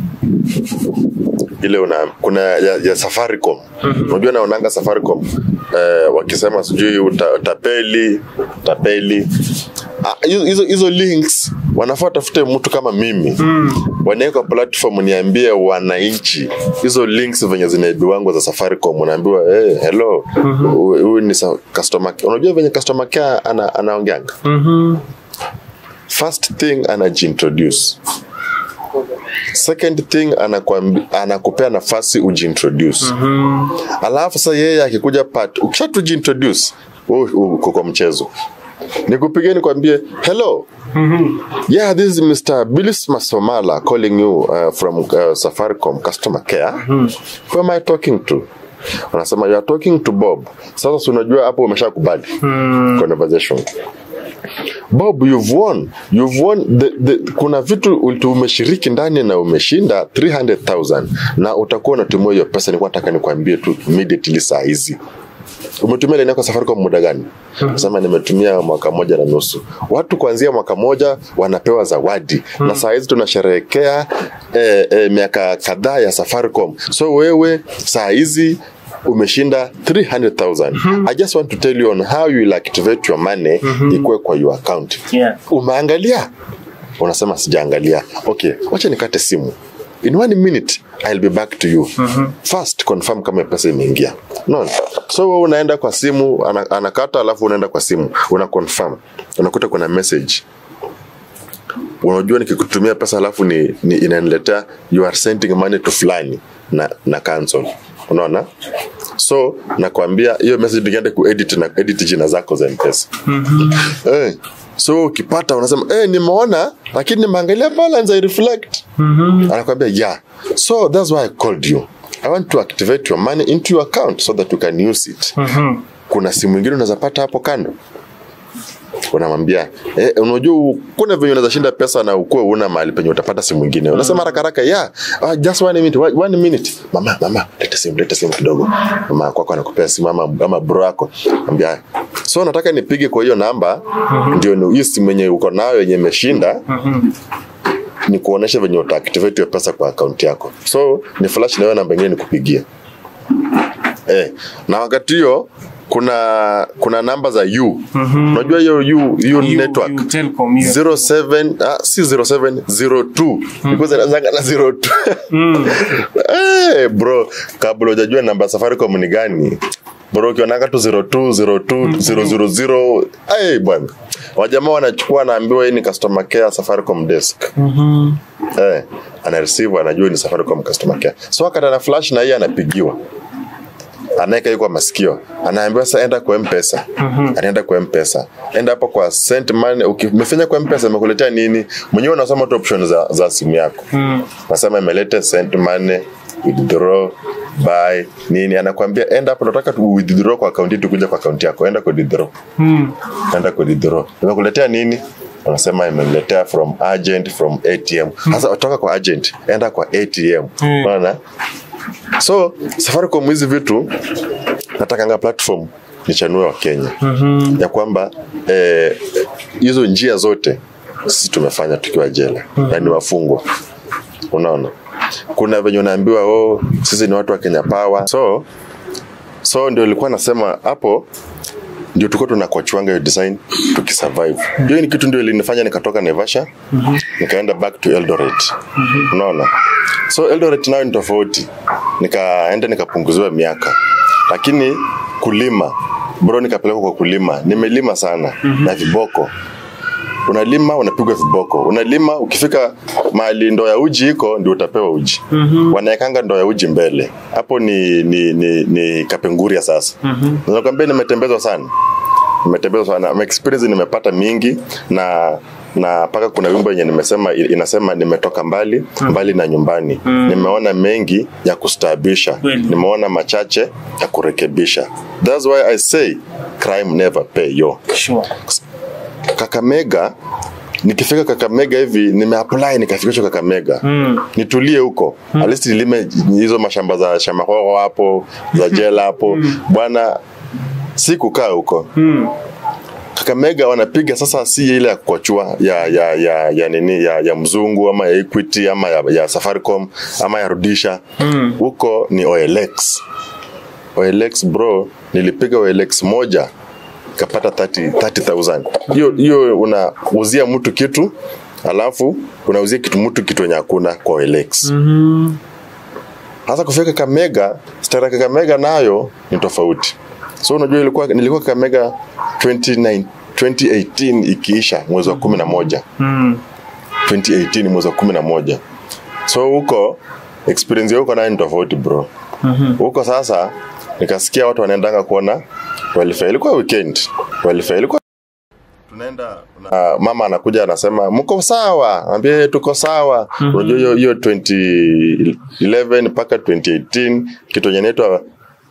ile una kuna ya, ya safaricom unajua naonanga safaricom eh, wakisema sijui uta, utapeli utapeli Ah, hizo hizo- hizo links wanafaa watafute mtu kama mimi mm. wanaweka platform niambie wananchi hizo links venye zinaibiwangu za safaricom unaambiwa hey, hello huyu mm-hmm. ni sa- customer care." unajua venye customer care ana, anaongeanga Mhm. first thing anajiintroduce second thing anakuambi- anakupea nafasi ujiintroduce mm-hmm. alafu sasa yeye akikuja part ukisha tujiintroduce wewe uko kwa mchezo nikupige nikwambie hello yeah this is mr bilis masomala calling you uh, from uh, safaricom customer care who am i talking to wanasema you are talking to bob sasa si unajua hapo umeshakubali conversation bob you've won you've won the, the, kuna vitu ulti- umeshiriki ndani na umeshinda 300000 na utakuwa unatumia hiyo pesa nilikuwa nataka nikwambie tu immediately saa hizi umetumia laini yako ya safaricom muda gani sema nimetumia mwaka moja na nusu watu kuanzia mwaka moja wanapewa zawadi na saa hizi tunasherehekea eh, eh, miaka kadhaa ya safaricom so wewe saa hizi umeshinda 300000 i just want to tell you on how you will activate your money ikuwe kwa your account Yeah. umeangalia unasema sijaangalia okay wacha nikate simu in one minute I'll be back to you first confirm kama pesa imeingia no so wewe unaenda kwa simu ana, anakata alafu unaenda kwa simu una confirm unakuta kuna message unajua nikikutumia pesa alafu ni, ni inaniletea you are sending money to fulani na, na cancel unaona so nakwambia hiyo message nikienda kuedit na edit jina zako za mpesa eh, so ukipata unasema eh, nimeona lakini nimeangalia balance I reflect anakwambia yeah so that's why I called you I want to activate your money into your account so that you can use it kuna simu ingine unaweza pata hapo kando unamwambia eh, unajua kuna venye unaweza shinda pesa na ukuwe una mahali penye utapata simu ingine unasema haraka haraka yeah uh, just one minute one one minute mama mama leta simu leta simu kidogo mama kwako anakupea simu ama, ama bro yako ambia so nataka nipige kwa hiyo namba ndio ni- hiyo simu yenye uko nayo yenye imeshinda ni kuonesha venye utaactivate hiyo pesa kwa akaunti yako so ni flash na hiyo namba ingine nikupigia eh, na wakati hiyo kuna kuna namba za u unajua hiyo u hiyo network You Telcom, hiyo. 07 ah, si 0702 because inaanzanga na 02 eh bro kabla hujajua namba ya Safaricom ni gani bro ukionanga tu 02 02 000 eh bwana wajamaa wanachukua anaambiwa hii ni customer care Safaricom desk eh ana receive anajua ni Safaricom customer care so wakati ana flash na yeye anapigiwa anaweka hiyo kwa masikio anaambiwa sasa enda kwa mpesa anaenda kwa mpesa enda hapo kwa send money Uki- umefanya kwa mpesa imekuletea nini mwenyewe unasoma tu option za, za simu yako nasema imeleta send money withdraw buy nini anakwambia enda hapo nataka tu withdraw kwa akaunti yetu kuja kwa akaunti yako enda kwa withdraw enda kwa withdraw imekuletea nini unasema imeniletea from agent from atm sasa toka kwa agent enda kwa atm unaona so safaricom hizi vitu natakanga platform nichanue wa kenya ya kwamba eh, hizo njia zote sisi tumefanya tukiwa jela na ni wafungwa unaona kuna venye unaambiwa oh, sisi ni watu wa kenya power so so ndio ilikuwa nasema hapo ndio tulikuwa tunakochwanga hiyo design tukisurvive hiyo ni kitu ndio ilinifanya nikatoka Naivasha nikaenda back to Eldoret unaona so Eldoret nayo ni tofauti nikaenda nikapunguziwa miaka lakini kulima bro nikapelekwa kwa kulima nimelima sana na viboko unalima unapigwa viboko unalima ukifika mahali ndoo ya uji iko ndio utapewa uji mm-hmm. wanaekanga ndoo ya uji mbele hapo ni ni, ni, ni kapenguria sasa mm-hmm. nakwambia nimetembezwa sana nimetembezwa sana Ma experience nimepata mingi na na mpaka kuna wimbo yenye nimesema inasema nimetoka mbali mbali na nyumbani nimeona mengi ya kustaabisha Kweli. nimeona machache ya kurekebisha thats why i say crime never pay yo Sure. Kakamega nikifika Kakamega hivi nimeapply nikafikishwa Kakamega Mm. nitulie huko mm. at least nilime hizo mashamba za shamahoho hapo za jela hapo bwana si kukaa huko Mm. Kakamega wanapiga sasa si ile ya kukochua ya ya ya ya nini ya, ya mzungu ama ya Equity ama ya, ya Safaricom ama ya Rudisha huko ni OLX OLX bro nilipiga OLX moja kapata 30 30000 hiyo hiyo unauzia mtu kitu alafu unauzia kitu mtu kitu yenye hakuna kwa OLX Mhm. hasa kufika Kakamega, stara Kakamega nayo ni tofauti. So unajua ilikuwa nilikuwa Kakamega 29 2018 ikiisha mwezi wa kumi na moja Mm. 2018 mwezi wa kumi na moja so huko experience ya huko nayo ni tofauti bro huko sasa nikasikia watu wanaendanga kuona welfare ilikuwa weekend welfare ilikuwa tunaenda na mama anakuja anasema mko sawa ambie tuko sawa unajua hiyo hiyo 2011 mpaka 2018 kitu yenye inaitwa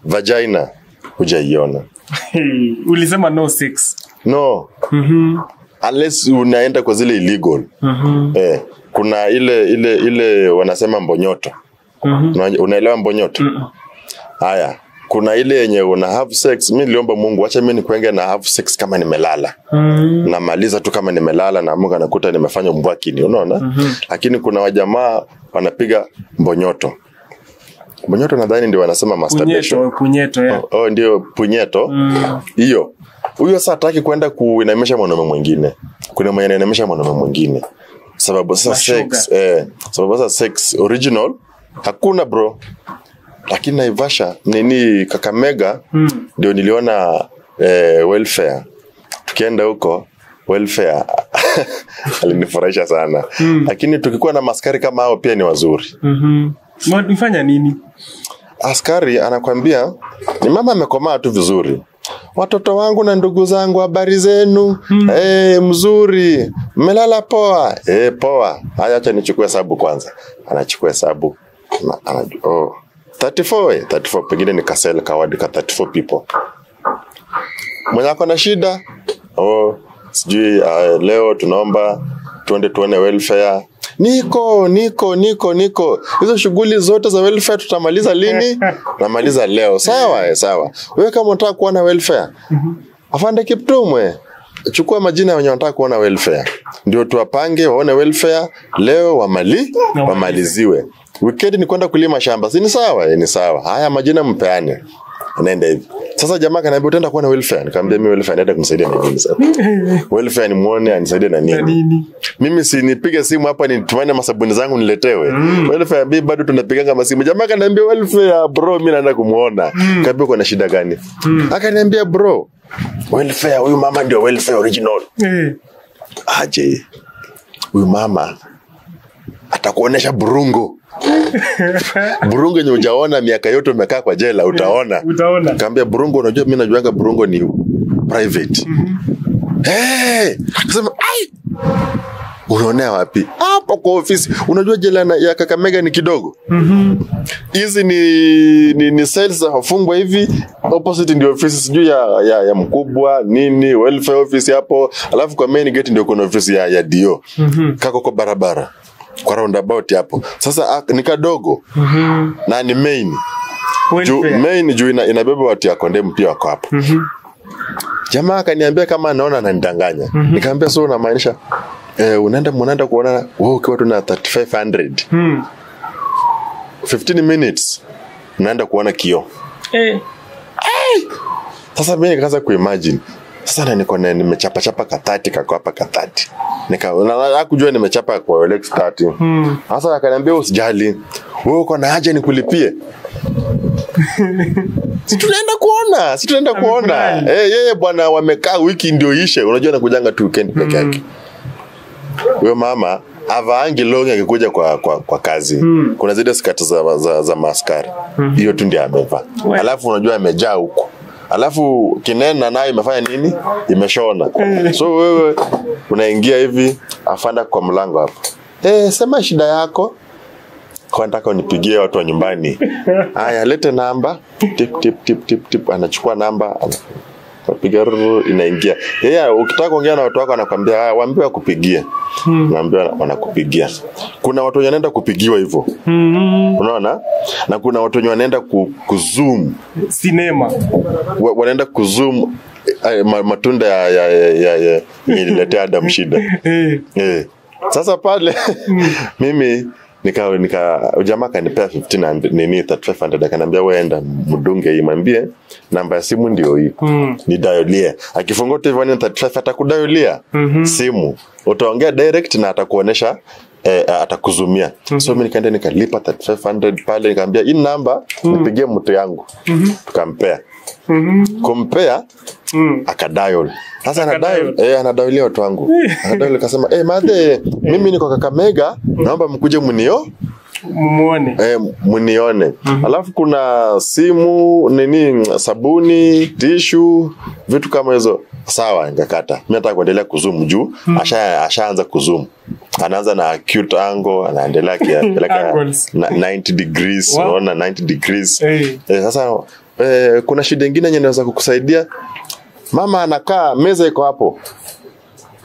vagina hujaiona Hey, ulisema no sex. no Mhm. unless unaenda kwa zile illegal Mhm. eh, kuna ile ile ile wanasema mbonyoto Mhm. Una- unaelewa mbonyoto haya kuna ile yenye una have sex mi niliomba mungu wacha mi nikwenge na have sex kama nimelala Mhm. namaliza tu kama nimelala na mungu anakuta nimefanya mbwakini unaona lakini kuna wajamaa wanapiga mbonyoto mbonyoto nadhani ndio wanasema masturbation Punyeto, punyeto, yeah. oh, ndio punyeto Mm. hiyo huyo saa hataki kwenda kuinamisha mwanaume mwingine kuna mwenye anainamisha mwanaume mwingine sababu sasa Mashoga. sex eh, sababu sasa sex original hakuna bro lakini naivasha nini kakamega ndio niliona eh, welfare tukienda huko welfare alinifurahisha sana lakini tukikuwa na maskari kama hao pia ni wazuri Mhm. Mo- Nifanya nini? askari anakwambia ni mama amekomaa tu vizuri watoto wangu na ndugu zangu habari zenu mm. hey, mzuri mmelala poa hey, poa haya acha nichukue hesabu kwanza anachukua hesabu Na- anaju- oh. 34 eh, 34 pengine ni kasel kawadi ka 34 people mwenye ako na shida oh, sijui uh, leo tunaomba tuende tuone welfare niko niko niko niko hizo shughuli zote za welfare tutamaliza lini namaliza leo sawa eh, sawa wewe kama unataka kuona welfare afande kiptumwe chukua majina ya wenye wanataka kuona welfare ndio tuwapange waone welfare leo wamali wamaliziwe wikendi ni kwenda kulima shamba si ni sawa eh, ni sawa haya majina mpeane naenda hivi sasa jamaa kanaambia utaenda kuona welfare nikamwambia mimi welfare naenda kumsaidia na nini sasa welfare nimuone anisaidie na Na nini nini? mimi si nipige simu hapa nitumane masabuni zangu niletewe mm. welfare bi bado tunapiganga masimu jamaa kaniambia welfare bro mimi naenda kumuona mm. kaambia uko na shida gani mm. akaniambia bro welfare huyu mama ndio welfare original Eh. aje huyu mama atakuonesha burungo burungo yenye ujaona miaka yote umekaa kwa jela utaona Utaona. kaambia burungo unajua mi najuanga burungo ni private hey! kasema ai unaonea wapi hapo kwa ofisi unajua jela na- ya kakamega ni kidogo hizi ni, ni, ni cells za wafungwa hivi opposite ndio ofisi sijui ya, ya, ya mkubwa nini welfare office hapo alafu kwa main gate ndio kuna ofisi ya, ya dio kako kwa barabara kwa roundabout hapo sasa ah, ni kadogo na ni main juu, Welfare. main juu ina, inabeba watu ya kondemu pia wako hapo jamaa akaniambia kama anaona ananidanganya nikamwambia so unamaanisha eh, unaenda mnaenda kuonana wewe ukiwa tu na 3500 Hmm. 15 minutes unaenda kuona kio Eh. sasa mi nikaanza kuimagine sasa na niko na nimechapachapa katati kako hapa katati nika na- na- kujua nimechapa kwa Rolex 30 sasa akaniambia usijali wewe uko na haja nikulipie si tunaenda kuona si tunaenda kuona Amefurahi. eh yeye bwana wamekaa wiki ndio ishe unajua nakujanga tu weekend peke yake huyo mama avaangi longi akikuja kwa, kwa, kwa kazi kuna zile skati za, za, za maskari hiyo tu ndio amevaa We- alafu unajua amejaa huku alafu kinena nayo imefanya nini imeshona so wewe unaingia hivi afanda kwa mlango hapo eh sema shida yako kwa nataka unipigie watu wa nyumbani haya lete namba tip tip tip tip tip anachukua namba ana- anapiga ruru, inaingia yeye ukitaka kuongea na watu wako anakwambia haya waambie wakupigie naambia wanakupigia kuna watu wenye wanaenda kupigiwa hivyo unaona na kuna watu wenye wanaenda ku, kuzoom Sinema. wa- wanaenda kuzoom eh, ma- matunda ya, ya, ya, ya, ya yenye ililetea Adam shida Eh. eh. Sasa pale mimi nika nika jamaa kanipea 1500 nini 3500 akaniambia wewe enda mdunge hii mwambie namba ya simu ndio hii Mm. ni dayolie akifungua tu hivyo ni 35 atakudayolia simu utaongea direct na atakuonesha Eh, atakuzumia so mi nikaenda nikalipa 3500 pale nikaambia hii namba nipigie mtu yangu tukampea kumpea Mm. akadial sasa Akadial. anadial eh, anadailia watu wangu anadial akasema eh, madhe mimi niko kakamega naomba mkuje mnio Mumuone. eh, mnione alafu kuna simu nini sabuni tishu vitu kama hizo sawa nikakata mi nataka kuendelea kuzum juu asha ashaanza kuzum anaanza na acute angle anaendelea akipeleka Angles. na 90 degrees Wow. unaona 90 degrees Eh. Eh, sasa eh, kuna shida ingine yenye naweza kukusaidia mama anakaa meza iko hapo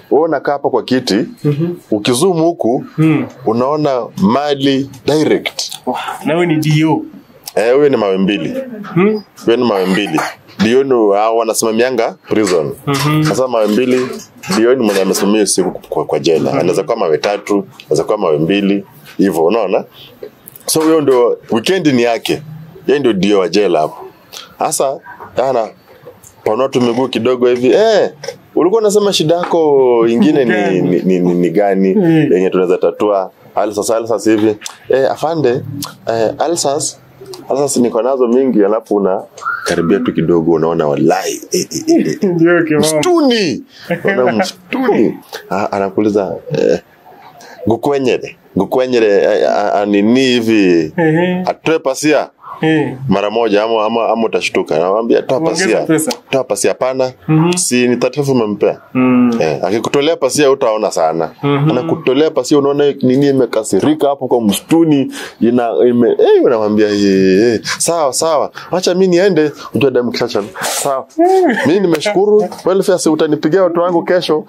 wewe unakaa hapa kwa kiti ukizoom huku unaona mali direct Wow. na wewe ni dio eh huyo ni mawe mbili Hmm? huyo ni mawe mbili dioni hao wanasimamianga prison sasa mawe mbili dioni mwenye amesimamia hiyo siku kwa, kwa jela anaweza kuwa mawe tatu anaweza kuwa mawe mbili hivyo unaona so huyo ndio weekend ni yake yeye ndio dio wa jela hapo sasa ana panua tu miguu kidogo hivi eh ulikuwa unasema shida yako ingine ni, ni, ni, ni, ni gani yenye tunaweza tatua alsas alsas hivi eh, afande eh, alsas alsas niko nazo mingi alafu una karibia tu kidogo unaona walai eh, eh, eh, eh, ndio kimamo msituni unaona msituni Ah, anakuuliza eh, gukwenyere gukwenyere eh, ah, ah, nini hivi Ehe. atoe pasia Eh. mara moja ama, ama, ama utashtuka nawambia toa Ongeza pasia pesa. toa pasia hapana si ni tatifu umempea Mm. eh, akikutolea pasia utaona sana anakutolea pasia unaona nini imekasirika hapo kwa msituni ina ime, eh, unamwambia eh, eh, sawa sawa wacha mi niende ujua damu kishacha sawa mi nimeshukuru welfare si utanipigia watu wangu kesho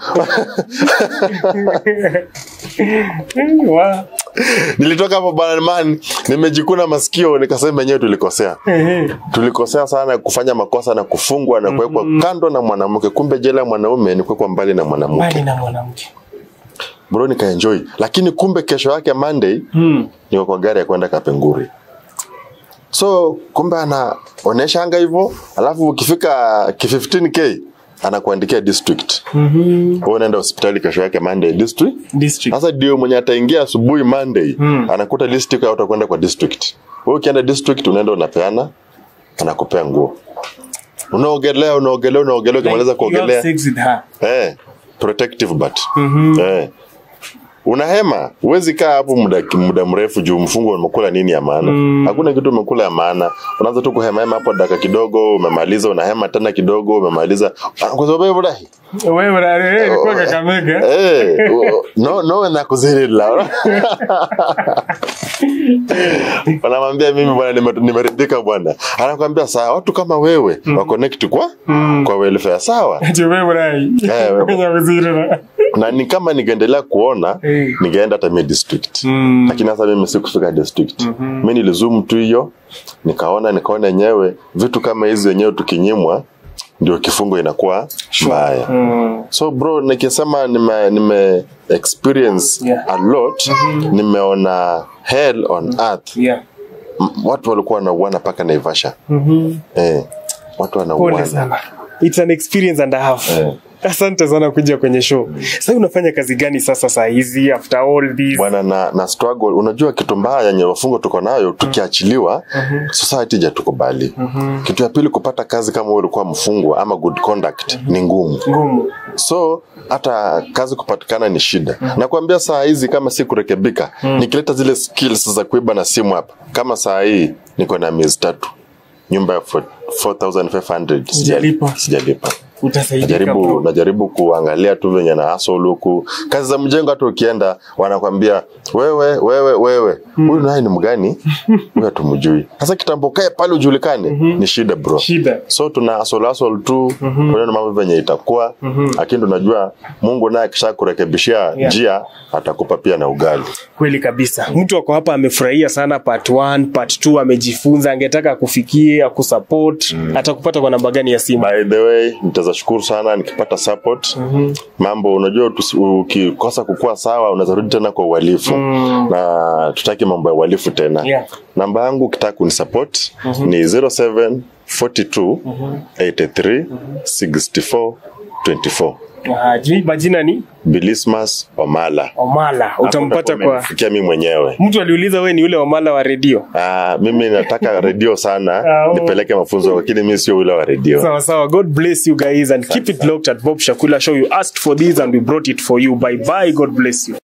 Wa. nilitoka hapo banman nimejikuna masikio nikasema enyewe tulikosea Ehe. tulikosea sana kufanya makosa na kufungwa na kuwekwa kando na mwanamke kumbe jela ya mwanaume ni kuwekwa mbali na mwanamke mbali na mwanamke bro nikaenjoy lakini kumbe kesho yake monday Mm. niko kwa gari ya kwenda kapenguri so kumbe anaonyesha anga hivyo alafu ukifika ki 15k anakuandikia district Mhm. Wewe unaenda hospitali kesho yake monday district district sasa ndio mwenye ataingia asubuhi monday anakuta district au utakwenda kwa district wewe ukienda district unaenda unapeana anakupea nguo unaogelea unaogelea unaogelea ukimaliza Like, you have kuogelea sex with her. eh, protective but eh. unahema huwezi kaa hapo muda, muda mrefu juu mfungo umekula nini ya maana hakuna kitu umekula ya maana unaanza tu kuhemahema hapo dakika kidogo umemaliza unahema tena kidogo umemaliza kwa sababu hivyo dahi Wewe wewe ilikuwa Kakamega. Eh, u- no no na kuzirila wanamwambia mimi bwana nime- nimeridhika bwana anakwambia sawa watu kama wewe wa connect kwa kwa welfare sawa Ati wewe rai. Eh, wewe. Kwenye waziri. na ni kama ningeendelea kuona Eh. ningeenda hata mi district Mm. lakini sasa mimi sikufika district mi nilizoom tu hiyo nikaona nikaona yenyewe vitu kama hizi wenyewe tukinyimwa ndio kifungo inakuwa mbaya Mm. so bro nikisema nime, nime experience Yeah. a lot nimeona hell on earth Yeah. M- watu walikuwa wanauana mpaka naivasha Mhm. eh, watu Pole wanauana sana. It's an experience and a half. Eh. Asante sana kuja kwenye show. Sasa unafanya kazi gani sasa saa hizi after all this? bwana na, na struggle unajua kitu mbaya yenye wafungo tuko nayo tukiachiliwa society jatukubali kitu ya pili kupata kazi kama wewe ulikuwa mfungwa ama good conduct ni ngumu Ngumu. so hata kazi kupatikana ni shida nakwambia saa hizi kama si kurekebika nikileta zile skills za kuiba na simu hapa kama saa hii niko na miezi tatu nyumba ya 4500 Sijalipa. sijalipa Utasaidika najaribu bro. najaribu kuangalia tu venye na hustle huku kazi za mjengo hata ukienda wanakwambia wewe wewe wewe huyu naye ni mgani huyu hatumjui sasa kitambo kae pale ujulikane ni shida bro Shida. so tuna hustle hustle tu tunaona mambo venye itakuwa lakini tunajua mungu naye akisha kurekebishia njia atakupa pia na ugali Kweli kabisa. Mtu ako hapa amefurahia sana part 1, part 2 amejifunza, angetaka kufikie, akusupport, atakupata kwa namba gani ya simu? by the way nitaweza shukuru sana nikipata support mambo unajua tusi- ukikosa kukua sawa unaweza rudi tena kwa uhalifu na tutaki mambo ya uhalifu tena Yeah. namba yangu ukitaka kunisupport ni 07 42 83 64 24 Ah, ji- majina ni bilismas omala Omala. Utampata kwa fikia mi mwenyewe mtu aliuliza we ni ule Omala wa redio. Ah, mimi nataka redio sana Ah, oh. nipeleke mafunzo lakini mi sio ule wa redio Sawa sawa. God bless you guys and keep it locked at Bob Shakula Show. You asked for this and we brought it for you. Bye bye. God bless you.